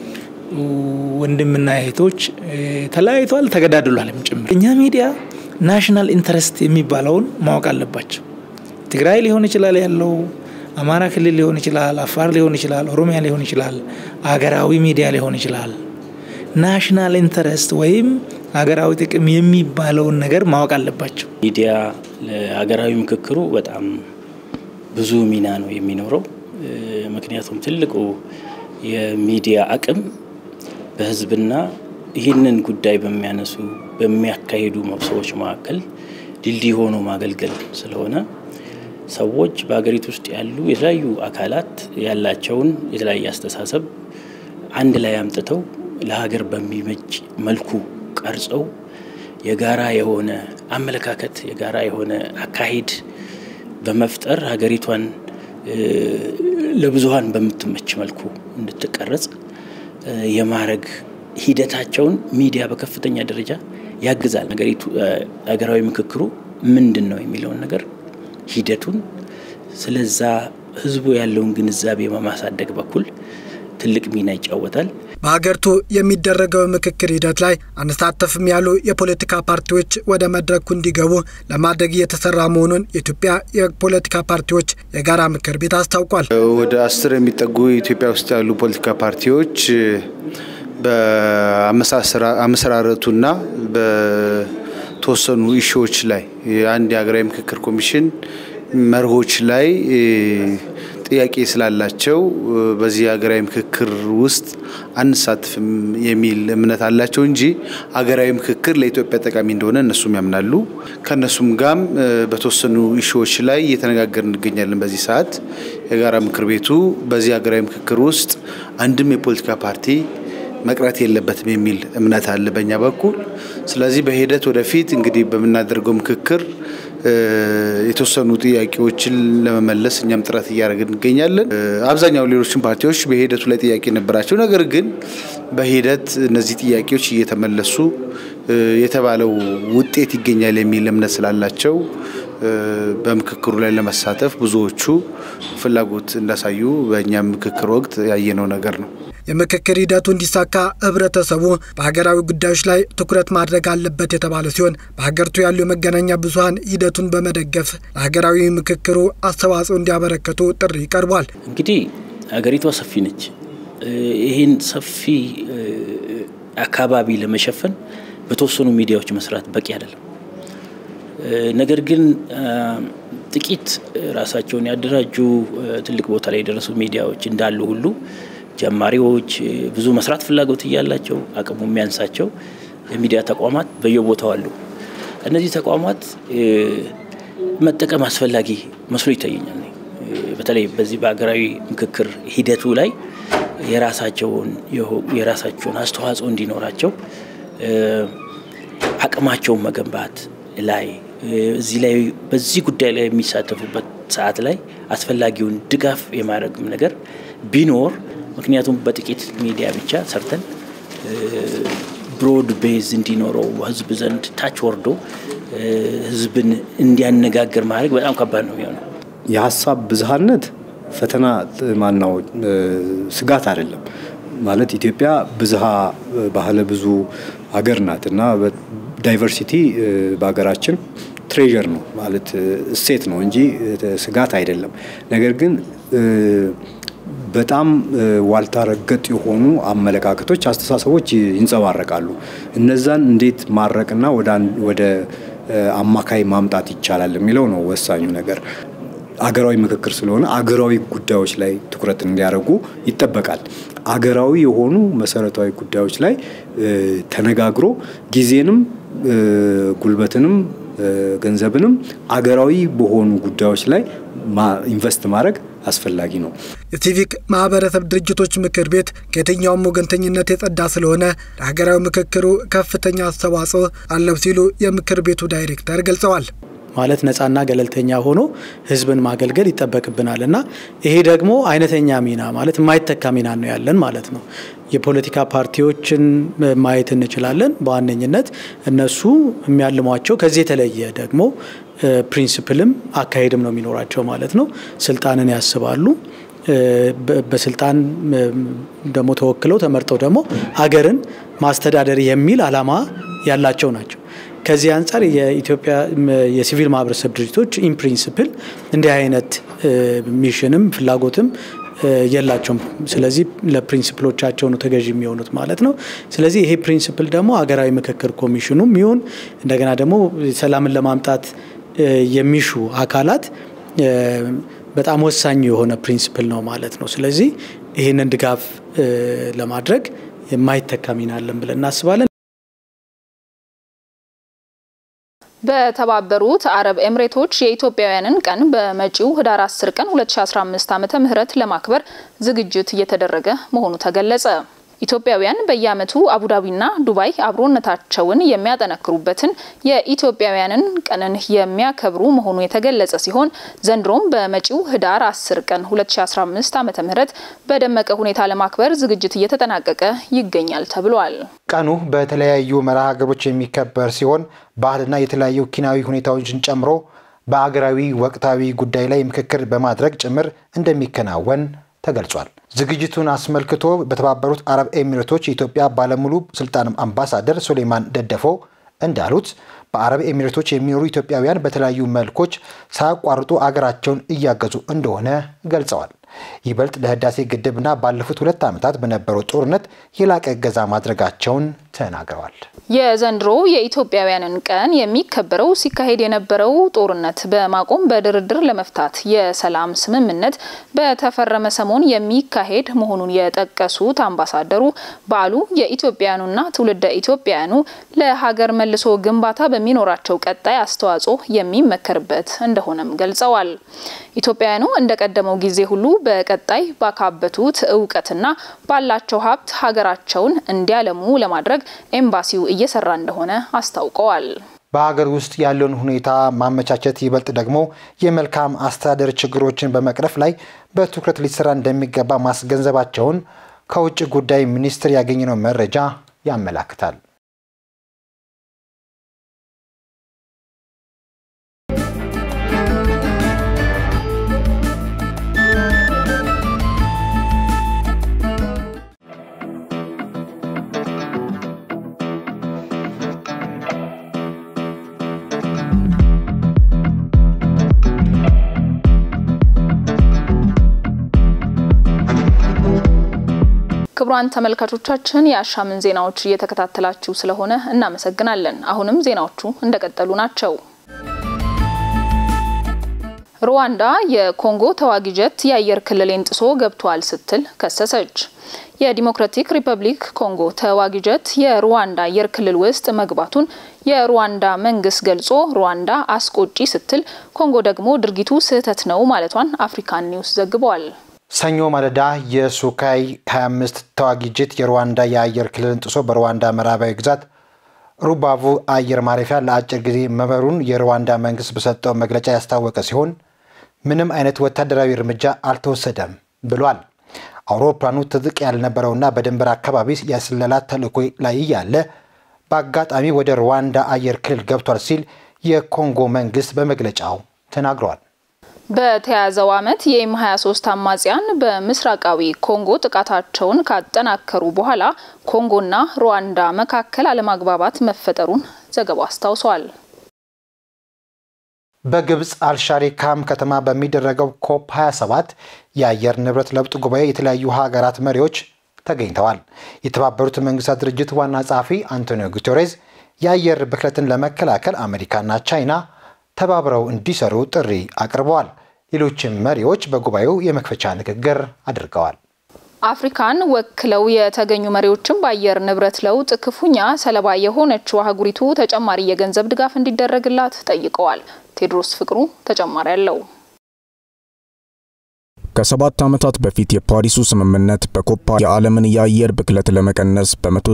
ወንድምና እህቶች ተለያይቷል፣ ተገዳድሏልም ጭምር። እኛ ሚዲያ ናሽናል ኢንተረስት የሚባለውን ማወቅ አለባቸው። ትግራይ ሊሆን ይችላል ያለው፣ አማራ ክልል ሊሆን ይችላል፣ አፋር ሊሆን ይችላል፣ ኦሮሚያ ሊሆን ይችላል፣ አገራዊ ሚዲያ ሊሆን ይችላል። ናሽናል ኢንተረስት ወይም ሀገራዊ ጥቅም የሚባለውን ነገር ማወቅ አለባቸው። ሚዲያ ለሀገራዊ ምክክሩ በጣም ብዙ ሚና ነው የሚኖረው። ምክንያቱም ትልቁ የሚዲያ አቅም በህዝብና ይህንን ጉዳይ በሚያነሱ በሚያካሂዱ ሰዎች መካከል ድልድይ ሆኖ ማገልገል ስለሆነ ሰዎች በሀገሪቱ ውስጥ ያሉ የተለያዩ አካላት ያላቸውን የተለያየ አስተሳሰብ አንድ ላይ አምጥተው ለሀገር በሚመች መልኩ ቀርጸው የጋራ የሆነ አመለካከት የጋራ የሆነ አካሄድ በመፍጠር ሀገሪቷን ለብዙሀን በምትመች መልኩ እንድትቀረጽ የማድረግ ሂደታቸውን ሚዲያ በከፍተኛ ደረጃ ያግዛል። ሀገሪቱ ሀገራዊ ምክክሩ ምንድን ነው የሚለውን ነገር ሂደቱን ስለዛ ህዝቡ ያለውን ግንዛቤ በማሳደግ በኩል ትልቅ ሚና ይጫወታል። በሀገሪቱ የሚደረገው ምክክር ሂደት ላይ አንሳተፍም ያሉ የፖለቲካ ፓርቲዎች ወደ መድረኩ እንዲገቡ ለማድረግ እየተሰራ መሆኑን የኢትዮጵያ የፖለቲካ ፓርቲዎች የጋራ ምክር ቤት አስታውቋል። ወደ አስር የሚጠጉ ኢትዮጵያ ውስጥ ያሉ ፖለቲካ ፓርቲዎች በአመሰራረቱና በተወሰኑ ኢሹዎች ላይ የአንድ የሀገራዊ ምክክር ኮሚሽን መርሆች ላይ ጥያቄ ስላላቸው በዚህ ሀገራዊ ምክክር ውስጥ አንሳትፍም የሚል እምነት አላቸው እንጂ ሀገራዊ ምክክር ለኢትዮጵያ ጠቃሚ እንደሆነ እነሱም ያምናሉ። ከእነሱም ጋም በተወሰኑ ኢሹዎች ላይ እየተነጋገር እንገኛለን። በዚህ ሰዓት የጋራ ምክር ቤቱ በዚህ ሀገራዊ ምክክር ውስጥ አንድም የፖለቲካ ፓርቲ መቅረት የለበትም የሚል እምነት አለ በእኛ በኩል። ስለዚህ በሂደት ወደፊት እንግዲህ በምናደርገው ምክክር የተወሰኑ ጥያቄዎችን ለመመለስ እኛም ጥረት እያደረግን እንገኛለን። አብዛኛው ሌሎችን ፓርቲዎች በሂደቱ ላይ ጥያቄ ነበራቸው። ነገር ግን በሂደት እነዚህ ጥያቄዎች እየተመለሱ የተባለው ውጤት ይገኛል የሚል እምነት ስላላቸው በምክክሩ ላይ ለመሳተፍ ብዙዎቹ ፍላጎት እንዳሳዩ በእኛም ምክክር ወቅት ያየነው ነገር ነው። የምክክር ሂደቱ እንዲሳካ ህብረተሰቡ በሀገራዊ ጉዳዮች ላይ ትኩረት ማድረግ አለበት የተባለ ሲሆን በሀገሪቱ ያሉ የመገናኛ ብዙኃን ሂደቱን በመደገፍ ለሀገራዊ ምክክሩ አስተዋጽኦ እንዲያበረከቱ ጥሪ ቀርቧል። እንግዲህ ሀገሪቷ ሰፊ ነች። ይህን ሰፊ አካባቢ ለመሸፈን በተወሰኑ ሚዲያዎች መስራት በቂ አይደለም። ነገር ግን ጥቂት ራሳቸውን ያደራጁ ትልቅ ቦታ ላይ የደረሱ ሚዲያዎች እንዳሉ ሁሉ ጀማሪዎች ብዙ መስራት ፍላጎት እያላቸው አቅሙ የሚያንሳቸው የሚዲያ ተቋማት በየቦታው አሉ። እነዚህ ተቋማት መጠቀም አስፈላጊ መስሎ ይታየኛል። በተለይ በዚህ በሀገራዊ ምክክር ሂደቱ ላይ የራሳቸውን የራሳቸውን አስተዋጽኦ እንዲኖራቸው አቅማቸውን መገንባት ላይ እዚህ ላይ በዚህ ጉዳይ ላይ የሚሳተፉበት ሰዓት ላይ አስፈላጊውን ድጋፍ የማድረግም ነገር ቢኖር ምክንያቱም በጥቂት ሚዲያ ብቻ ሰርተን ብሮድ ቤዝ እንዲኖረው ህዝብ ዘንድ ታች ወርዶ ህዝብን እንዲያነጋግር ማድረግ በጣም ከባድ ነው የሚሆነው። የሀሳብ ብዝሃነት ፈተና ማናው ስጋት አይደለም። ማለት ኢትዮጵያ ብዝሃ ባህለ ብዙ ሀገር ናት እና ዳይቨርሲቲ በሀገራችን ትሬዠር ነው ማለት እሴት ነው እንጂ ስጋት አይደለም። ነገር ግን በጣም ዋልታ ረገጥ የሆኑ አመለካከቶች፣ አስተሳሰቦች ይንጸባረቃሉ። እነዛን እንዴት ማድረቅና ወደ አማካይ ማምጣት ይቻላል የሚለው ነው ወሳኙ ነገር። አገራዊ ምክክር ስለሆነ አገራዊ ጉዳዮች ላይ ትኩረት እንዲያደርጉ ይጠበቃል። አገራዊ የሆኑ መሰረታዊ ጉዳዮች ላይ ተነጋግሮ ጊዜንም ጉልበትንም ገንዘብንም አገራዊ በሆኑ ጉዳዮች ላይ ኢንቨስት ማድረግ አስፈላጊ ነው። የሲቪክ ማህበረሰብ ድርጅቶች ምክር ቤት ከየትኛውም ወገንተኝነት የጸዳ ስለሆነ ለሀገራዊ ምክክሩ ከፍተኛ አስተዋጽኦ አለው ሲሉ የምክር ቤቱ ዳይሬክተር ገልጸዋል። ማለት ነፃና ገለልተኛ ሆኖ ህዝብን ማገልገል ይጠበቅብናል እና ይሄ ደግሞ አይነተኛ ሚና ማለት የማይተካ ሚና ነው ያለን ማለት ነው። የፖለቲካ ፓርቲዎችን ማየት እንችላለን። በዋነኝነት እነሱ የሚያልሟቸው ከዚህ የተለየ ደግሞ ፕሪንስፕልም አካሄድም ነው የሚኖራቸው ማለት ነው። ስልጣንን ያስባሉ። በስልጣን ደግሞ ተወክለው ተመርጠው ደግሞ ሀገርን ማስተዳደር የሚል አላማ ያላቸው ናቸው። ከዚህ አንጻር የኢትዮጵያ የሲቪል ማህበረሰብ ድርጅቶች ኢን ፕሪንስፕል እንዲህ አይነት ሚሽንም ፍላጎትም የላቸውም። ስለዚህ ለፕሪንስፕሎቻቸው ነው ተገዥ የሚሆኑት ማለት ነው። ስለዚህ ይሄ ፕሪንስፕል ደግሞ ሀገራዊ ምክክር ኮሚሽኑም ይሁን እንደገና ደግሞ ሰላምን ለማምጣት የሚሹ አካላት በጣም ወሳኝ የሆነ ፕሪንስፕል ነው ማለት ነው። ስለዚህ ይህንን ድጋፍ ለማድረግ የማይተካ ሚና አለን ብለን እናስባለን። በተባበሩት አረብ ኤምሬቶች የኢትዮጵያውያንን ቀን በመጪው ህዳር 10 ቀን 2015 ዓመተ ምህረት ለማክበር ዝግጅት እየተደረገ መሆኑ ተገለጸ። ኢትዮጵያውያን በየዓመቱ አቡዳቢና ዱባይ አብሮነታቸውን የሚያጠነክሩበትን የኢትዮጵያውያንን ቀንን የሚያከብሩ መሆኑ የተገለጸ ሲሆን ዘንድሮም በመጪው ህዳር 10 ቀን 2015 ዓመተ ምህረት በደመቀ ሁኔታ ለማክበር ዝግጅት እየተጠናቀቀ ይገኛል ተብሏል። ቀኑ በተለያዩ መርሃ ግብሮች የሚከበር ሲሆን ባህልና የተለያዩ ኪናዊ ሁኔታዎችን ጨምሮ በአገራዊ ወቅታዊ ጉዳይ ላይ ምክክር በማድረግ ጭምር እንደሚከናወን ተገልጿል። ዝግጅቱን አስመልክቶ በተባበሩት አረብ ኤሚሬቶች የኢትዮጵያ ባለሙሉ ስልጣን አምባሳደር ሱሌማን ደደፎ እንዳሉት በአረብ ኤሚሬቶች የሚኖሩ ኢትዮጵያውያን በተለያዩ መልኮች ሳያቋርጡ አገራቸውን እያገዙ እንደሆነ ገልጸዋል። ይበልጥ ለህዳሴ ግድብና ባለፉት ሁለት ዓመታት በነበረው ጦርነት የላቀ እገዛ ማድረጋቸውን ተናግረዋል። የዘንድሮ የኢትዮጵያውያንን ቀን የሚከበረው ሲካሄድ የነበረው ጦርነት በማቆም በድርድር ለመፍታት የሰላም ስምምነት በተፈረመ ሰሞን የሚካሄድ መሆኑን የጠቀሱት አምባሳደሩ በዓሉ የኢትዮጵያውያኑና ትውልደ ኢትዮጵያውያኑ ለሀገር መልሶ ግንባታ በሚኖራቸው ቀጣይ አስተዋጽኦ የሚመከርበት እንደሆነም ገልጸዋል። ኢትዮጵያውያኑ እንደቀደመው ጊዜ ሁሉ በቀጣይ ባካበቱት እውቀትና ባላቸው ሀብት ሀገራቸውን እንዲያለሙ ለማድረግ ኤምባሲው እየሰራ እንደሆነ አስታውቀዋል። በሀገር ውስጥ ያለውን ሁኔታ ማመቻቸት ይበልጥ ደግሞ የመልካም አስተዳደር ችግሮችን በመቅረፍ ላይ በትኩረት ሊሰራ እንደሚገባ ማስገንዘባቸውን ከውጭ ጉዳይ ሚኒስቴር ያገኘነው መረጃ ያመላክታል። ክቡራን ተመልካቾቻችን የአሻምን ዜናዎች እየተከታተላችሁ ስለሆነ እናመሰግናለን። አሁንም ዜናዎቹ እንደቀጠሉ ናቸው። ሩዋንዳ የኮንጎ ተዋጊ ጀት የአየር ክልሌን ጥሶ ገብቷል ስትል ከሰሰች። የዲሞክራቲክ ሪፐብሊክ ኮንጎ ተዋጊ ጀት የሩዋንዳ አየር ክልል ውስጥ መግባቱን የሩዋንዳ መንግስት ገልጾ ሩዋንዳ አስቆጪ ስትል፣ ኮንጎ ደግሞ ድርጊቱ ስህተት ነው ማለቷን አፍሪካን ኒውስ ዘግቧል። ሰኞ ማለዳ የሱካይ 25 ተዋጊ ጀት የሩዋንዳ የአየር ክልልን ጥሶ በሩዋንዳ ምዕራባዊ ግዛት ሩባvu አየር ማረፊያ ለአጭር ጊዜ መበሩን የሩዋንዳ መንግስት በሰጠው መግለጫ ያስታወቀ ሲሆን ምንም አይነት ወታደራዊ እርምጃ አልተወሰደም ብሏል። አውሮፕላኑ ትጥቅ ያልነበረውና በድንበር አካባቢ የስለላ ተልዕኮ ላይ እያለ በአጋጣሚ ወደ ሩዋንዳ አየር ክልል ገብቷል ሲል የኮንጎ መንግስት በመግለጫው ተናግሯል። በተያያዘው ዓመት የኤም 23 አማጽያን በምስራቃዊ ኮንጎ ጥቃታቸውን ካጠናከሩ በኋላ ኮንጎና ሩዋንዳ መካከል አለመግባባት መፈጠሩን ዘገባው አስታውሷል። በግብፅ አልሻሪካም ከተማ በሚደረገው ኮፕ 27 የአየር ንብረት ለውጥ ጉባኤ የተለያዩ ሀገራት መሪዎች ተገኝተዋል። የተባበሩት መንግስታት ድርጅት ዋና ጸሐፊ አንቶኒዮ ጉቴሬዝ የአየር ብክለትን ለመከላከል አሜሪካና ቻይና ተባብረው እንዲሰሩ ጥሪ አቅርበዋል። ሌሎችም መሪዎች በጉባኤው የመክፈቻ ንግግር አድርገዋል። አፍሪካን ወክለው የተገኙ መሪዎችም በአየር ንብረት ለውጥ ክፉኛ ሰለባ የሆነችው አህጉሪቱ ተጨማሪ የገንዘብ ድጋፍ እንዲደረግላት ጠይቀዋል። ቴድሮስ ፍቅሩ ተጨማሪ አለው። ከሰባት ዓመታት በፊት የፓሪሱ ስምምነት በኮፓ የዓለምን የአየር ብክለት ለመቀነስ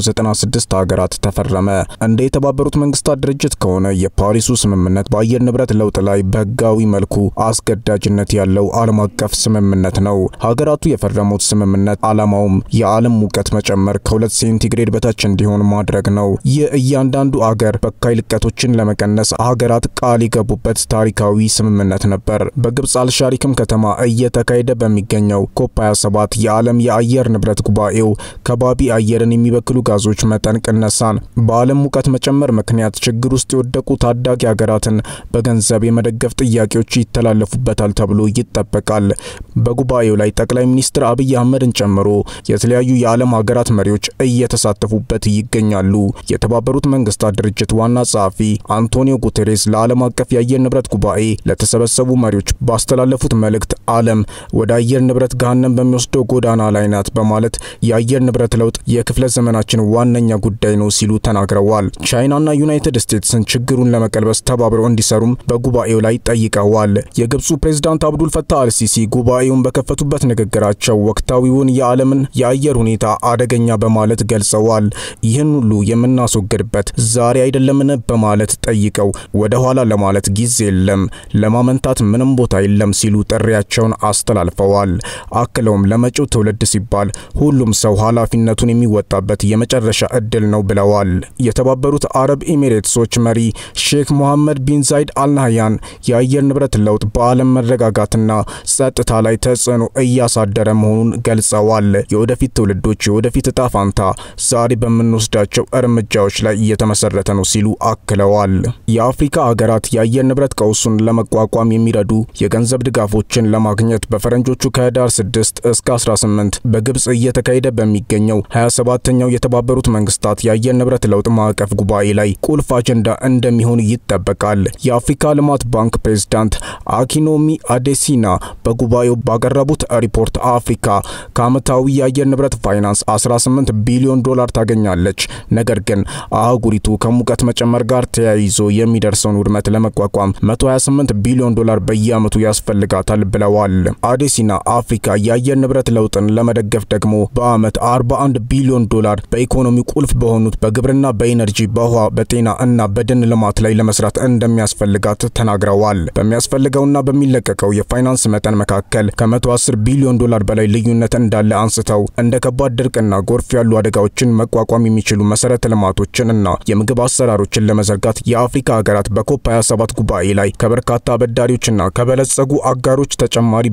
በ196 ሀገራት ተፈረመ። እንደ የተባበሩት መንግስታት ድርጅት ከሆነ የፓሪሱ ስምምነት በአየር ንብረት ለውጥ ላይ በህጋዊ መልኩ አስገዳጅነት ያለው ዓለም አቀፍ ስምምነት ነው። ሀገራቱ የፈረሙት ስምምነት ዓላማውም የዓለም ሙቀት መጨመር ከሁለት ሴንቲግሬድ በታች እንዲሆን ማድረግ ነው። ይህ እያንዳንዱ አገር በካይ ልቀቶችን ለመቀነስ ሀገራት ቃል የገቡበት ታሪካዊ ስምምነት ነበር። በግብፅ አልሻሪክም ከተማ እየተካሄደ በሚገኘው ኮፕ 27 የዓለም የአየር ንብረት ጉባኤው ከባቢ አየርን የሚበክሉ ጋዞች መጠን ቅነሳን በዓለም ሙቀት መጨመር ምክንያት ችግር ውስጥ የወደቁ ታዳጊ ሀገራትን በገንዘብ የመደገፍ ጥያቄዎች ይተላለፉበታል ተብሎ ይጠበቃል። በጉባኤው ላይ ጠቅላይ ሚኒስትር አብይ አህመድን ጨምሮ የተለያዩ የዓለም ሀገራት መሪዎች እየተሳተፉበት ይገኛሉ። የተባበሩት መንግስታት ድርጅት ዋና ጸሐፊ አንቶኒዮ ጉቴሬስ ለዓለም አቀፍ የአየር ንብረት ጉባኤ ለተሰበሰቡ መሪዎች ባስተላለፉት መልእክት ዓለም ወደ አየር ንብረት ገሃነም በሚወስደው ጎዳና ላይ ናት በማለት የአየር ንብረት ለውጥ የክፍለ ዘመናችን ዋነኛ ጉዳይ ነው ሲሉ ተናግረዋል። ቻይናና ዩናይትድ ስቴትስን ችግሩን ለመቀልበስ ተባብረው እንዲሰሩም በጉባኤው ላይ ጠይቀዋል። የግብፁ ፕሬዝዳንት አብዱል ፈታህ አልሲሲ ጉባኤውን በከፈቱበት ንግግራቸው ወቅታዊውን የዓለምን የአየር ሁኔታ አደገኛ በማለት ገልጸዋል። ይህን ሁሉ የምናስወግድበት ዛሬ አይደለምን በማለት ጠይቀው ወደ ኋላ ለማለት ጊዜ የለም፣ ለማመንታት ምንም ቦታ የለም ሲሉ ጥሪያቸውን አስተላልፈዋል። አክለውም ለመጪው ትውልድ ሲባል ሁሉም ሰው ኃላፊነቱን የሚወጣበት የመጨረሻ እድል ነው ብለዋል። የተባበሩት አረብ ኤሚሬትሶች መሪ ሼክ ሞሐመድ ቢን ዛይድ አልናህያን የአየር ንብረት ለውጥ በዓለም መረጋጋትና ጸጥታ ላይ ተጽዕኖ እያሳደረ መሆኑን ገልጸዋል። የወደፊት ትውልዶች የወደፊት እጣ ፋንታ ዛሬ በምንወስዳቸው እርምጃዎች ላይ እየተመሰረተ ነው ሲሉ አክለዋል። የአፍሪካ ሀገራት የአየር ንብረት ቀውሱን ለመቋቋም የሚረዱ የገንዘብ ድጋፎችን ለማግኘት በፈረንጆቹ ከህዳር 6 እስከ 18 በግብጽ እየተካሄደ በሚገኘው 27ኛው የተባበሩት መንግስታት የአየር ንብረት ለውጥ ማዕቀፍ ጉባኤ ላይ ቁልፍ አጀንዳ እንደሚሆን ይጠበቃል። የአፍሪካ ልማት ባንክ ፕሬዝዳንት አኪኖሚ አዴሲና በጉባኤው ባቀረቡት ሪፖርት አፍሪካ ከዓመታዊ የአየር ንብረት ፋይናንስ 18 ቢሊዮን ዶላር ታገኛለች። ነገር ግን አህጉሪቱ ከሙቀት መጨመር ጋር ተያይዞ የሚደርሰውን ውድመት ለመቋቋም 128 ቢሊዮን ዶላር በየዓመቱ ያስፈልጋታል ብለዋል። አዴሲና አፍሪካ የአየር ንብረት ለውጥን ለመደገፍ ደግሞ በዓመት 41 ቢሊዮን ዶላር በኢኮኖሚ ቁልፍ በሆኑት በግብርና፣ በኢነርጂ፣ በውሃ፣ በጤና እና በደን ልማት ላይ ለመስራት እንደሚያስፈልጋት ተናግረዋል። በሚያስፈልገውና በሚለቀቀው የፋይናንስ መጠን መካከል ከ110 ቢሊዮን ዶላር በላይ ልዩነት እንዳለ አንስተው እንደ ከባድ ድርቅና ጎርፍ ያሉ አደጋዎችን መቋቋም የሚችሉ መሰረተ ልማቶችን እና የምግብ አሰራሮችን ለመዘርጋት የአፍሪካ ሀገራት በኮፕ 27 ጉባኤ ላይ ከበርካታ አበዳሪዎችና ከበለጸጉ አጋሮች ተጨማሪ በጀቶች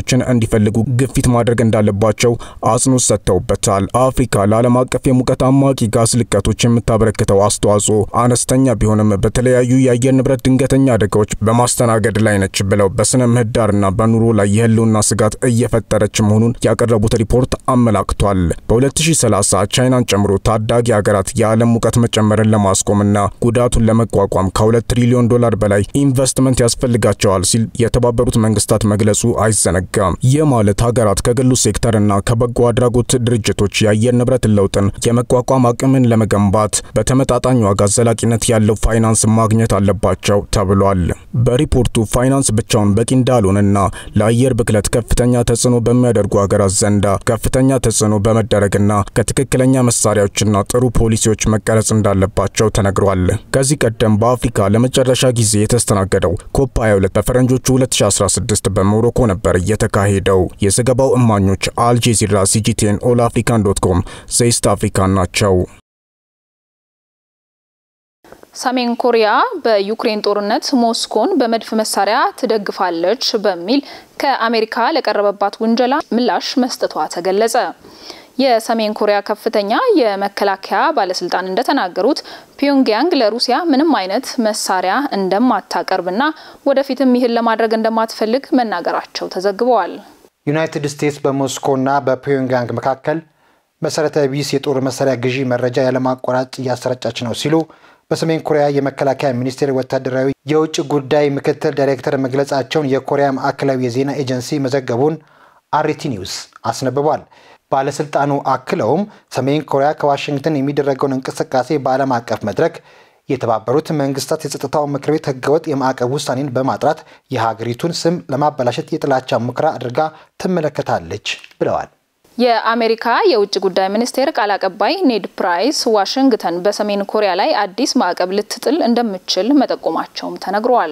መንገዶችን እንዲፈልጉ ግፊት ማድረግ እንዳለባቸው አጽንኦት ሰጥተውበታል። አፍሪካ ለዓለም አቀፍ የሙቀት አማቂ ጋዝ ልቀቶች የምታበረክተው አስተዋጽኦ አነስተኛ ቢሆንም በተለያዩ የአየር ንብረት ድንገተኛ አደጋዎች በማስተናገድ ላይ ነች ብለው በስነ ምህዳርና በኑሮ ላይ የህልውና ስጋት እየፈጠረች መሆኑን ያቀረቡት ሪፖርት አመላክቷል። በ2030 ቻይናን ጨምሮ ታዳጊ ሀገራት የዓለም ሙቀት መጨመርን ለማስቆምና ጉዳቱን ለመቋቋም ከ2 ትሪሊዮን ዶላር በላይ ኢንቨስትመንት ያስፈልጋቸዋል ሲል የተባበሩት መንግስታት መግለጹ አይዘነጋም። ይህ ማለት ሀገራት ከግሉ ሴክተርና ከበጎ አድራጎት ድርጅቶች የአየር ንብረት ለውጥን የመቋቋም አቅምን ለመገንባት በተመጣጣኝ ዋጋ ዘላቂነት ያለው ፋይናንስ ማግኘት አለባቸው ተብሏል። በሪፖርቱ ፋይናንስ ብቻውን በቂ እንዳልሆነና ለአየር ብክለት ከፍተኛ ተጽዕኖ በሚያደርጉ ሀገራት ዘንዳ ከፍተኛ ተጽዕኖ በመደረግና ከትክክለኛ መሳሪያዎችና ጥሩ ፖሊሲዎች መቀረጽ እንዳለባቸው ተነግሯል። ከዚህ ቀደም በአፍሪካ ለመጨረሻ ጊዜ የተስተናገደው ኮፕ 22 በፈረንጆቹ 2016 በሞሮኮ ነበር የተካሄደው። የዘገባው እማኞች አልጄዚራ፣ ሲጂቲኤን፣ ኦል አፍሪካን ዶት ኮም፣ ዘኢስት አፍሪካን ናቸው። ሰሜን ኮሪያ በዩክሬን ጦርነት ሞስኮን በመድፍ መሳሪያ ትደግፋለች በሚል ከአሜሪካ ለቀረበባት ውንጀላ ምላሽ መስጠቷ ተገለጸ። የሰሜን ኮሪያ ከፍተኛ የመከላከያ ባለስልጣን እንደተናገሩት ፒዮንግያንግ ለሩሲያ ምንም አይነት መሳሪያ እንደማታቀርብና ወደፊትም ይህን ለማድረግ እንደማትፈልግ መናገራቸው ተዘግበዋል። ዩናይትድ ስቴትስ በሞስኮና በፒዮንግያንግ መካከል መሰረተ ቢስ የጦር መሳሪያ ግዢ መረጃ ያለማቋረጥ እያሰረጨች ነው ሲሉ በሰሜን ኮሪያ የመከላከያ ሚኒስቴር ወታደራዊ የውጭ ጉዳይ ምክትል ዳይሬክተር መግለጻቸውን የኮሪያ ማዕከላዊ የዜና ኤጀንሲ መዘገቡን አርቲ ኒውስ አስነብቧል። ባለስልጣኑ አክለውም ሰሜን ኮሪያ ከዋሽንግተን የሚደረገውን እንቅስቃሴ በዓለም አቀፍ መድረክ የተባበሩት መንግስታት የጸጥታው ምክር ቤት ህገወጥ የማዕቀብ ውሳኔን በማጥራት የሀገሪቱን ስም ለማበላሸት የጥላቻ ሙከራ አድርጋ ትመለከታለች ብለዋል። የአሜሪካ የውጭ ጉዳይ ሚኒስቴር ቃል አቀባይ ኔድ ፕራይስ ዋሽንግተን በሰሜን ኮሪያ ላይ አዲስ ማዕቀብ ልትጥል እንደምትችል መጠቆማቸውም ተነግሯል።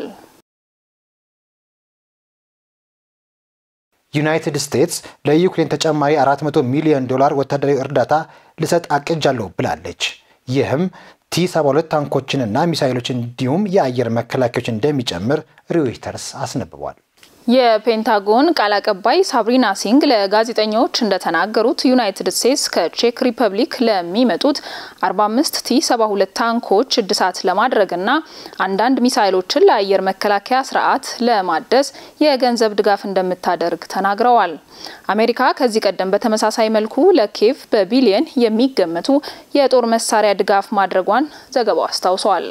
ዩናይትድ ስቴትስ ለዩክሬን ተጨማሪ 400 ሚሊዮን ዶላር ወታደራዊ እርዳታ ልሰጥ አቅጃለሁ ብላለች። ይህም ቲ72 ታንኮችንና ሚሳይሎች እንዲሁም የአየር መከላከያዎች እንደሚጨምር ሮይተርስ አስነብቧል። የፔንታጎን ቃል አቀባይ ሳብሪና ሲንግ ለጋዜጠኞች እንደተናገሩት ዩናይትድ ስቴትስ ከቼክ ሪፐብሊክ ለሚመጡት 45 ቲ 72 ታንኮች እድሳት ለማድረግና አንዳንድ ሚሳይሎችን ለአየር መከላከያ ስርዓት ለማደስ የገንዘብ ድጋፍ እንደምታደርግ ተናግረዋል። አሜሪካ ከዚህ ቀደም በተመሳሳይ መልኩ ለኬቭ በቢሊየን የሚገመቱ የጦር መሳሪያ ድጋፍ ማድረጓን ዘገባው አስታውሷል።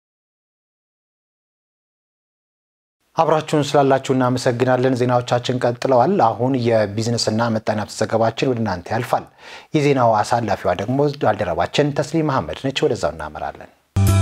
አብራችሁን ስላላችሁ እናመሰግናለን። ዜናዎቻችን ቀጥለዋል። አሁን የቢዝነስና ምጣኔ ሀብት ዘገባችን ወደ እናንተ ያልፋል። የዜናው አሳላፊዋ ደግሞ ባልደረባችን ተስሊም መሐመድ ነች። ወደዛው እናመራለን።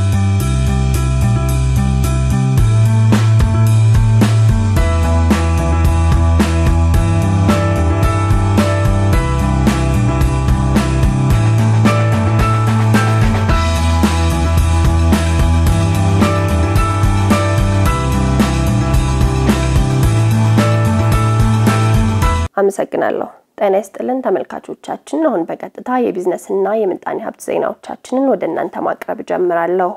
አመሰግናለሁ። ጤና ይስጥልን ተመልካቾቻችን። አሁን በቀጥታ የቢዝነስና የምጣኔ ሀብት ዜናዎቻችንን ወደ እናንተ ማቅረብ ጀምራለሁ።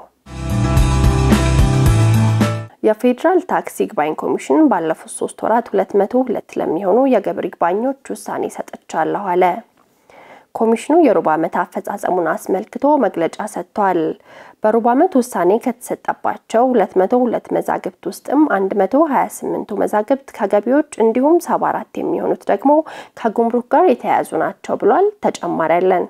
የፌዴራል ታክስ ይግባኝ ኮሚሽን ባለፉት ሶስት ወራት ሁለት መቶ ሁለት ለሚሆኑ የግብር ይግባኞች ውሳኔ ሰጥቻለሁ አለ። ኮሚሽኑ የሩብ ዓመት አፈጻጸሙን አስመልክቶ መግለጫ ሰጥቷል። በሩብ ዓመት ውሳኔ ከተሰጠባቸው 202 መዛግብት ውስጥም 128ቱ መዛግብት ከገቢዎች እንዲሁም 74 የሚሆኑት ደግሞ ከጉምሩክ ጋር የተያያዙ ናቸው ብሏል። ተጨማሪ ያለን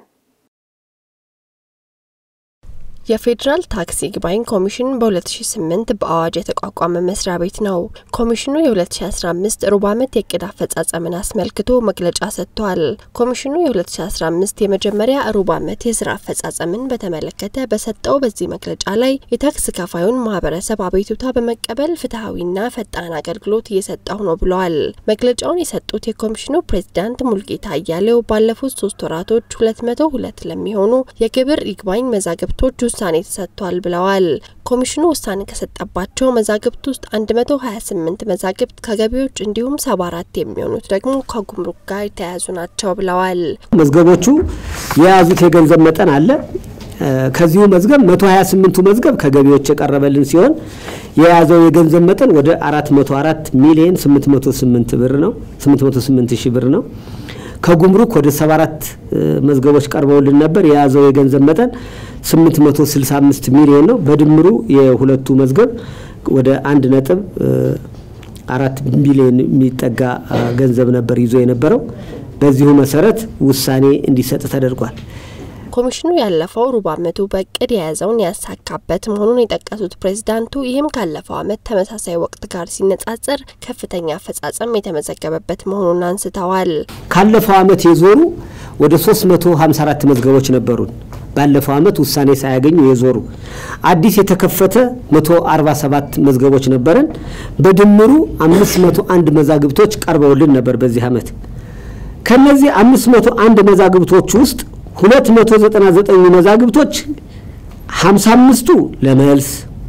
የፌዴራል ታክስ ይግባኝ ኮሚሽን በ2008 በአዋጅ የተቋቋመ መስሪያ ቤት ነው። ኮሚሽኑ የ2015 ሩብ ዓመት የእቅድ አፈጻጸምን አስመልክቶ መግለጫ ሰጥቷል። ኮሚሽኑ የ2015 የመጀመሪያ ሩብ ዓመት የስራ አፈጻጸምን በተመለከተ በሰጠው በዚህ መግለጫ ላይ የታክስ ከፋዩን ማህበረሰብ አቤቱታ በመቀበል ፍትሐዊና ፈጣን አገልግሎት እየሰጠሁ ነው ብለዋል። መግለጫውን የሰጡት የኮሚሽኑ ፕሬዚዳንት ሙልጌታ አያሌው ባለፉት ሶስት ወራቶች 202 ለሚሆኑ የግብር ይግባኝ መዛግብቶች ውሳኔ ተሰጥቷል ብለዋል። ኮሚሽኑ ውሳኔ ከሰጠባቸው መዛግብት ውስጥ 128 መዛግብት ከገቢዎች እንዲሁም 74 የሚሆኑት ደግሞ ከጉምሩክ ጋር የተያያዙ ናቸው ብለዋል። መዝገቦቹ የያዙት የገንዘብ መጠን አለ። ከዚሁ መዝገብ 128ቱ መዝገብ ከገቢዎች የቀረበልን ሲሆን የያዘው የገንዘብ መጠን ወደ 404 ሚሊዮን 808 ብር ነው 808 ሺህ ብር ነው። ከጉምሩክ ወደ 74 መዝገቦች ቀርበውልን ነበር። የያዘው የገንዘብ መጠን 865 ሚሊዮን ነው። በድምሩ የሁለቱ መዝገብ ወደ አንድ ነጥብ አራት ቢሊዮን የሚጠጋ ገንዘብ ነበር ይዞ የነበረው። በዚሁ መሰረት ውሳኔ እንዲሰጥ ተደርጓል። ኮሚሽኑ ያለፈው ሩብ ዓመቱ በእቅድ የያዘውን ያሳካበት መሆኑን የጠቀሱት ፕሬዚዳንቱ ይህም ካለፈው ዓመት ተመሳሳይ ወቅት ጋር ሲነጻጸር ከፍተኛ አፈጻጸም የተመዘገበበት መሆኑን አንስተዋል። ካለፈው ዓመት የዞሩ ወደ 354 መዝገቦች ነበሩን። ባለፈው ዓመት ውሳኔ ሳያገኙ የዞሩ አዲስ የተከፈተ 147 መዝገቦች ነበረን። በድምሩ 501 መዛግብቶች ቀርበውልን ነበር በዚህ ዓመት። ከነዚህ 501 መዛግብቶች ውስጥ 299 መዛግብቶች 55ቱ ለመልስ፣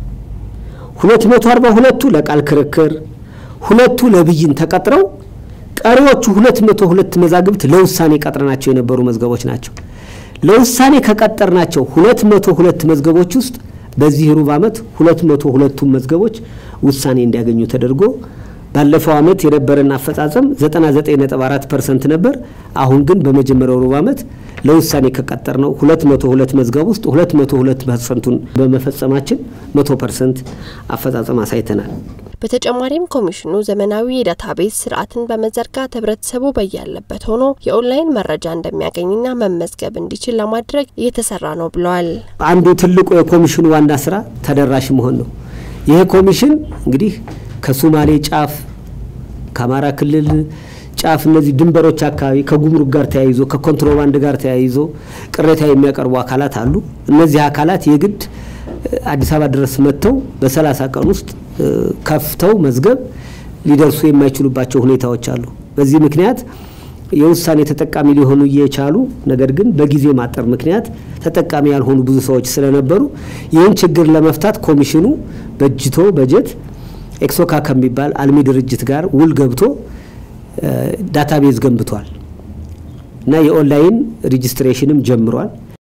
242ቱ ለቃል ክርክር፣ ሁለቱ ለብይን ተቀጥረው ቀሪዎቹ 202 መዛግብት ለውሳኔ ቀጥረናቸው የነበሩ መዝገቦች ናቸው። ለውሳኔ ከቀጠርናቸው 202 መዝገቦች ውስጥ በዚህ ሩብ ዓመት 202ቱም መዝገቦች ውሳኔ እንዲያገኙ ተደርጎ ባለፈው ዓመት የነበረን አፈጻጸም 99.4 ፐርሰንት ነበር። አሁን ግን በመጀመሪያው ሩብ ዓመት ለውሳኔ ከቀጠር ነው 202 መዝገብ ውስጥ 202 ፐርሰንቱን በመፈጸማችን 100 ፐርሰንት አፈጻጸም አሳይተናል። በተጨማሪም ኮሚሽኑ ዘመናዊ የዳታቤዝ ስርዓትን በመዘርጋት ህብረተሰቡ በያለበት ሆኖ የኦንላይን መረጃ እንደሚያገኝና መመዝገብ እንዲችል ለማድረግ እየተሰራ ነው ብለዋል። አንዱ ትልቁ የኮሚሽኑ ዋና ስራ ተደራሽ መሆን ነው። ይህ ኮሚሽን እንግዲህ ከሶማሌ ጫፍ ከአማራ ክልል ጫፍ እነዚህ ድንበሮች አካባቢ ከጉምሩክ ጋር ተያይዞ ከኮንትሮባንድ ጋር ተያይዞ ቅሬታ የሚያቀርቡ አካላት አሉ። እነዚህ አካላት የግድ አዲስ አበባ ድረስ መጥተው በሰላሳ ቀን ውስጥ ከፍተው መዝገብ ሊደርሱ የማይችሉባቸው ሁኔታዎች አሉ። በዚህ ምክንያት የውሳኔ ተጠቃሚ ሊሆኑ እየቻሉ ነገር ግን በጊዜ ማጠር ምክንያት ተጠቃሚ ያልሆኑ ብዙ ሰዎች ስለነበሩ ይህን ችግር ለመፍታት ኮሚሽኑ በጅቶ በጀት ኤክሶካ ከሚባል አልሚ ድርጅት ጋር ውል ገብቶ ዳታቤዝ ገንብቷል እና የኦንላይን ሬጂስትሬሽንም ጀምሯል።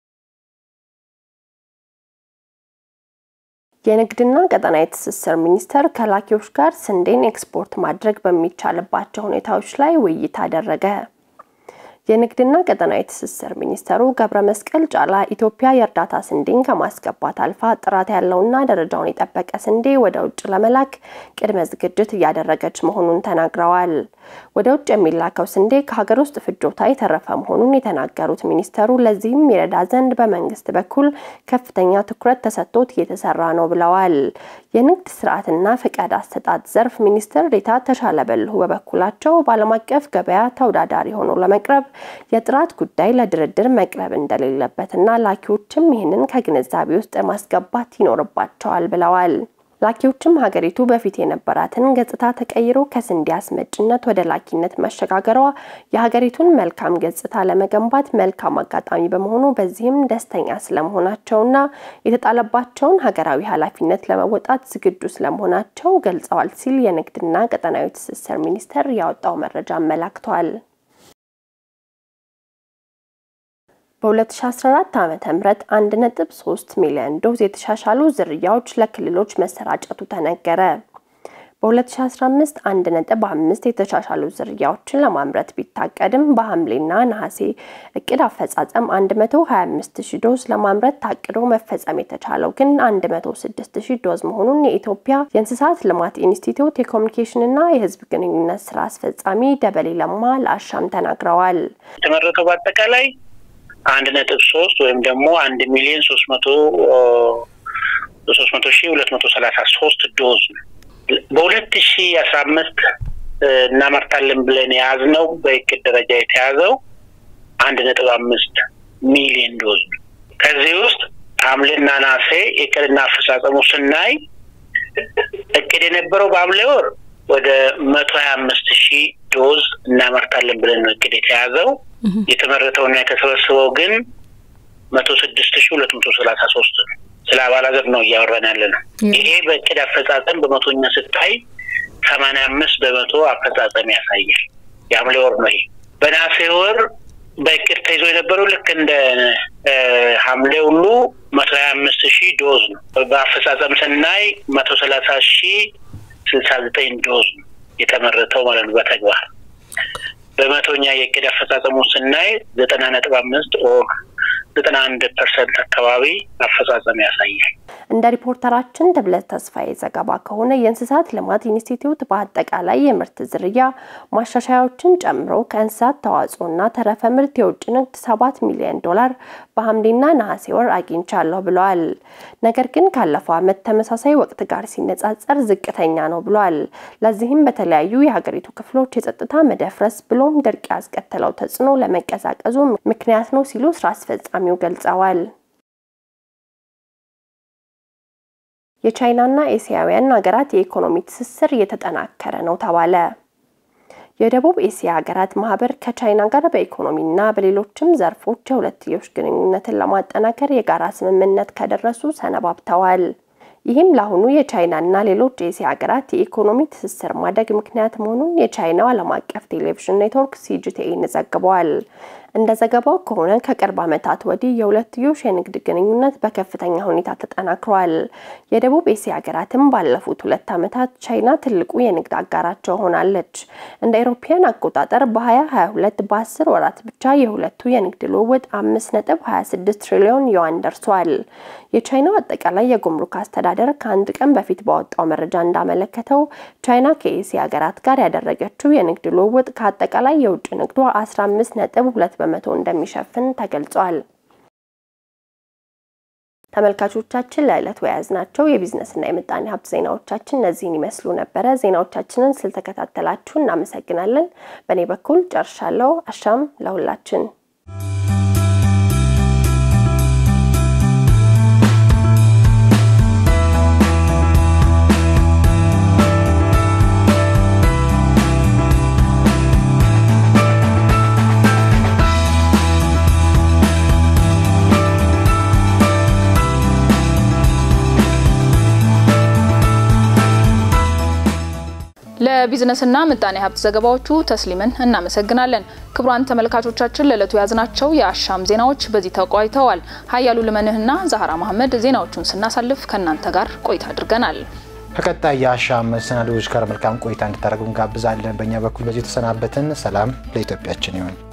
የንግድና ቀጠናዊ ትስስር ሚኒስቴር ከላኪዎች ጋር ስንዴን ኤክስፖርት ማድረግ በሚቻልባቸው ሁኔታዎች ላይ ውይይት አደረገ። የንግድና ቀጠናዊ ትስስር ሚኒስተሩ ገብረ መስቀል ጫላ ኢትዮጵያ የእርዳታ ስንዴን ከማስገባት አልፋ ጥራት ያለውና ደረጃውን የጠበቀ ስንዴ ወደ ውጭ ለመላክ ቅድመ ዝግጅት እያደረገች መሆኑን ተናግረዋል። ወደ ውጭ የሚላከው ስንዴ ከሀገር ውስጥ ፍጆታ የተረፈ መሆኑን የተናገሩት ሚኒስተሩ ለዚህም ይረዳ ዘንድ በመንግስት በኩል ከፍተኛ ትኩረት ተሰጥቶት እየተሰራ ነው ብለዋል። የንግድ ስርዓትና ፈቃድ አሰጣጥ ዘርፍ ሚኒስትር ዴኤታ ተሻለ በልሁ በበኩላቸው በዓለም አቀፍ ገበያ ተወዳዳሪ ሆኖ ለመቅረብ የጥራት ጉዳይ ለድርድር መቅረብ እንደሌለበትና ላኪዎችም ይህንን ከግንዛቤ ውስጥ ማስገባት ይኖርባቸዋል ብለዋል። ላኪዎችም ሀገሪቱ በፊት የነበራትን ገጽታ ተቀይሮ ከስንዴ አስመጭነት ወደ ላኪነት መሸጋገሯ የሀገሪቱን መልካም ገጽታ ለመገንባት መልካም አጋጣሚ በመሆኑ በዚህም ደስተኛ ስለመሆናቸውና የተጣለባቸውን ሀገራዊ ኃላፊነት ለመወጣት ዝግጁ ስለመሆናቸው ገልጸዋል ሲል የንግድና ቀጠናዊ ትስስር ሚኒስቴር ያወጣው መረጃ አመላክቷል። በ2014 ዓ.ም 1.3 ሚሊዮን ዶዝ የተሻሻሉ ዝርያዎች ለክልሎች መሰራጨቱ ተነገረ። በ2015 1.5 የተሻሻሉ ዝርያዎችን ለማምረት ቢታቀድም በሐምሌና ነሐሴ እቅድ አፈጻጸም 125 ሺህ ዶዝ ለማምረት ታቅዶ መፈጸም የተቻለው ግን 106 ሺህ ዶዝ መሆኑን የኢትዮጵያ የእንስሳት ልማት ኢንስቲትዩት የኮሚኒኬሽንና የሕዝብ ግንኙነት ስራ አስፈጻሚ ደበሌ ለማ ለአሻም ተናግረዋል። የተመረተው በአጠቃላይ አንድ ነጥብ ሶስት ወይም ደግሞ አንድ ሚሊዮን ሶስት መቶ ሶስት መቶ ሺህ ሁለት መቶ ሰላሳ ሶስት ዶዝ ነው። በሁለት ሺ አስራ አምስት እናመርታለን ብለን የያዝነው በእቅድ ደረጃ የተያዘው አንድ ነጥብ አምስት ሚሊዮን ዶዝ ነው። ከዚህ ውስጥ ሐምሌና ነሐሴ እቅድና አፈጻጸሙ ስናይ እቅድ የነበረው በሐምሌ ወር ወደ መቶ ሀያ አምስት ሺህ ዶዝ እናመርታለን ብለን ነው እቅድ የተያዘው። የተመረተውና የተሰበሰበው ግን መቶ ስድስት ሺህ ሁለት መቶ ሰላሳ ሶስት ነው። ስለ አባላዘር ነው እያወራን ያለ ነው። ይሄ በእቅድ አፈጻጸም በመቶኛ ስታይ ሰማንያ አምስት በመቶ አፈጻጸም ያሳያል። የሐምሌ ወር ነው ይሄ። በነሐሴ ወር በእቅድ ተይዞ የነበረው ልክ እንደ ሐምሌ ሁሉ መቶ ሀያ አምስት ሺህ ዶዝ ነው። በአፈጻጸም ስናይ መቶ ሰላሳ ሺህ ስልሳ ዘጠኝ ዶዝ ነው የተመረተው ማለት ነው በተግባር በመቶኛ የእቅድ አፈጻጸሙ ስናይ ዘጠና ነጥብ አምስት ኦር ዘጠና አንድ ፐርሰንት አካባቢ አፈጻጸም ያሳያል። እንደ ሪፖርተራችን ተብለት ተስፋዬ ዘገባ ከሆነ የእንስሳት ልማት ኢንስቲትዩት በአጠቃላይ የምርት ዝርያ ማሻሻያዎችን ጨምሮ ከእንስሳት ተዋጽኦና ተረፈ ምርት የውጭ ንግድ ሰባት ሚሊዮን ዶላር በሐምሌና ነሐሴ ወር አግኝቻለሁ ብለዋል። ነገር ግን ካለፈው ዓመት ተመሳሳይ ወቅት ጋር ሲነጻጸር ዝቅተኛ ነው ብለዋል። ለዚህም በተለያዩ የሀገሪቱ ክፍሎች የጸጥታ መደፍረስ ብሎም ድርቅ ያስከተለው ተጽዕኖ ለመቀዛቀዙ ምክንያት ነው ሲሉ ስራ አስፈጻሚው ገልጸዋል። የቻይናና ኤስያውያን ሀገራት የኢኮኖሚ ትስስር እየተጠናከረ ነው ተባለ። የደቡብ ኤስያ ሀገራት ማህበር ከቻይና ጋር በኢኮኖሚና በሌሎችም ዘርፎች የሁለትዮሽ ግንኙነትን ለማጠናከር የጋራ ስምምነት ከደረሱ ሰነባብተዋል። ይህም ለአሁኑ የቻይናና ሌሎች የኤስያ ሀገራት የኢኮኖሚ ትስስር ማደግ ምክንያት መሆኑን የቻይናው ዓለም አቀፍ ቴሌቪዥን ኔትወርክ ሲጂቲኤን ዘግቧል። እንደ ዘገባው ከሆነ ከቅርብ ዓመታት ወዲህ የሁለትዮሽ የንግድ ግንኙነት በከፍተኛ ሁኔታ ተጠናክሯል። የደቡብ ኤስያ ሀገራትም ባለፉት ሁለት ዓመታት ቻይና ትልቁ የንግድ አጋራቸው ሆናለች። እንደ አውሮፓውያን አቆጣጠር በ2022 በ10 ወራት ብቻ የሁለቱ የንግድ ልውውጥ 5.26 ትሪሊዮን ዩዋን ደርሷል። የቻይናው አጠቃላይ የጉምሩክ አስተዳደር ከአንድ ቀን በፊት ባወጣው መረጃ እንዳመለከተው ቻይና ከኤስያ ሀገራት ጋር ያደረገችው የንግድ ልውውጥ ከአጠቃላይ የውጭ ንግዷ 15.2 በመቶ እንደሚሸፍን ተገልጿል። ተመልካቾቻችን ለዕለቱ የያዝናቸው የቢዝነስና የምጣኔ ሀብት ዜናዎቻችን እነዚህን ይመስሉ ነበረ። ዜናዎቻችንን ስለተከታተላችሁ እናመሰግናለን። በእኔ በኩል ጨርሻለሁ። አሻም ለሁላችን። ለቢዝነስና ምጣኔ ሀብት ዘገባዎቹ ተስሊምን እናመሰግናለን። ክቡራን ተመልካቾቻችን ለዕለቱ የያዝናቸው የአሻም ዜናዎች በዚህ ተቋይተዋል። ሀያሉ ልመንህና ዛህራ መሐመድ ዜናዎቹን ስናሳልፍ ከእናንተ ጋር ቆይታ አድርገናል። ከቀጣይ የአሻም መሰናዶዎች ጋር መልካም ቆይታ እንድታደርጉ እንጋብዛለን። በእኛ በኩል በዚህ ተሰናበትን። ሰላም ለኢትዮጵያችን ይሁን።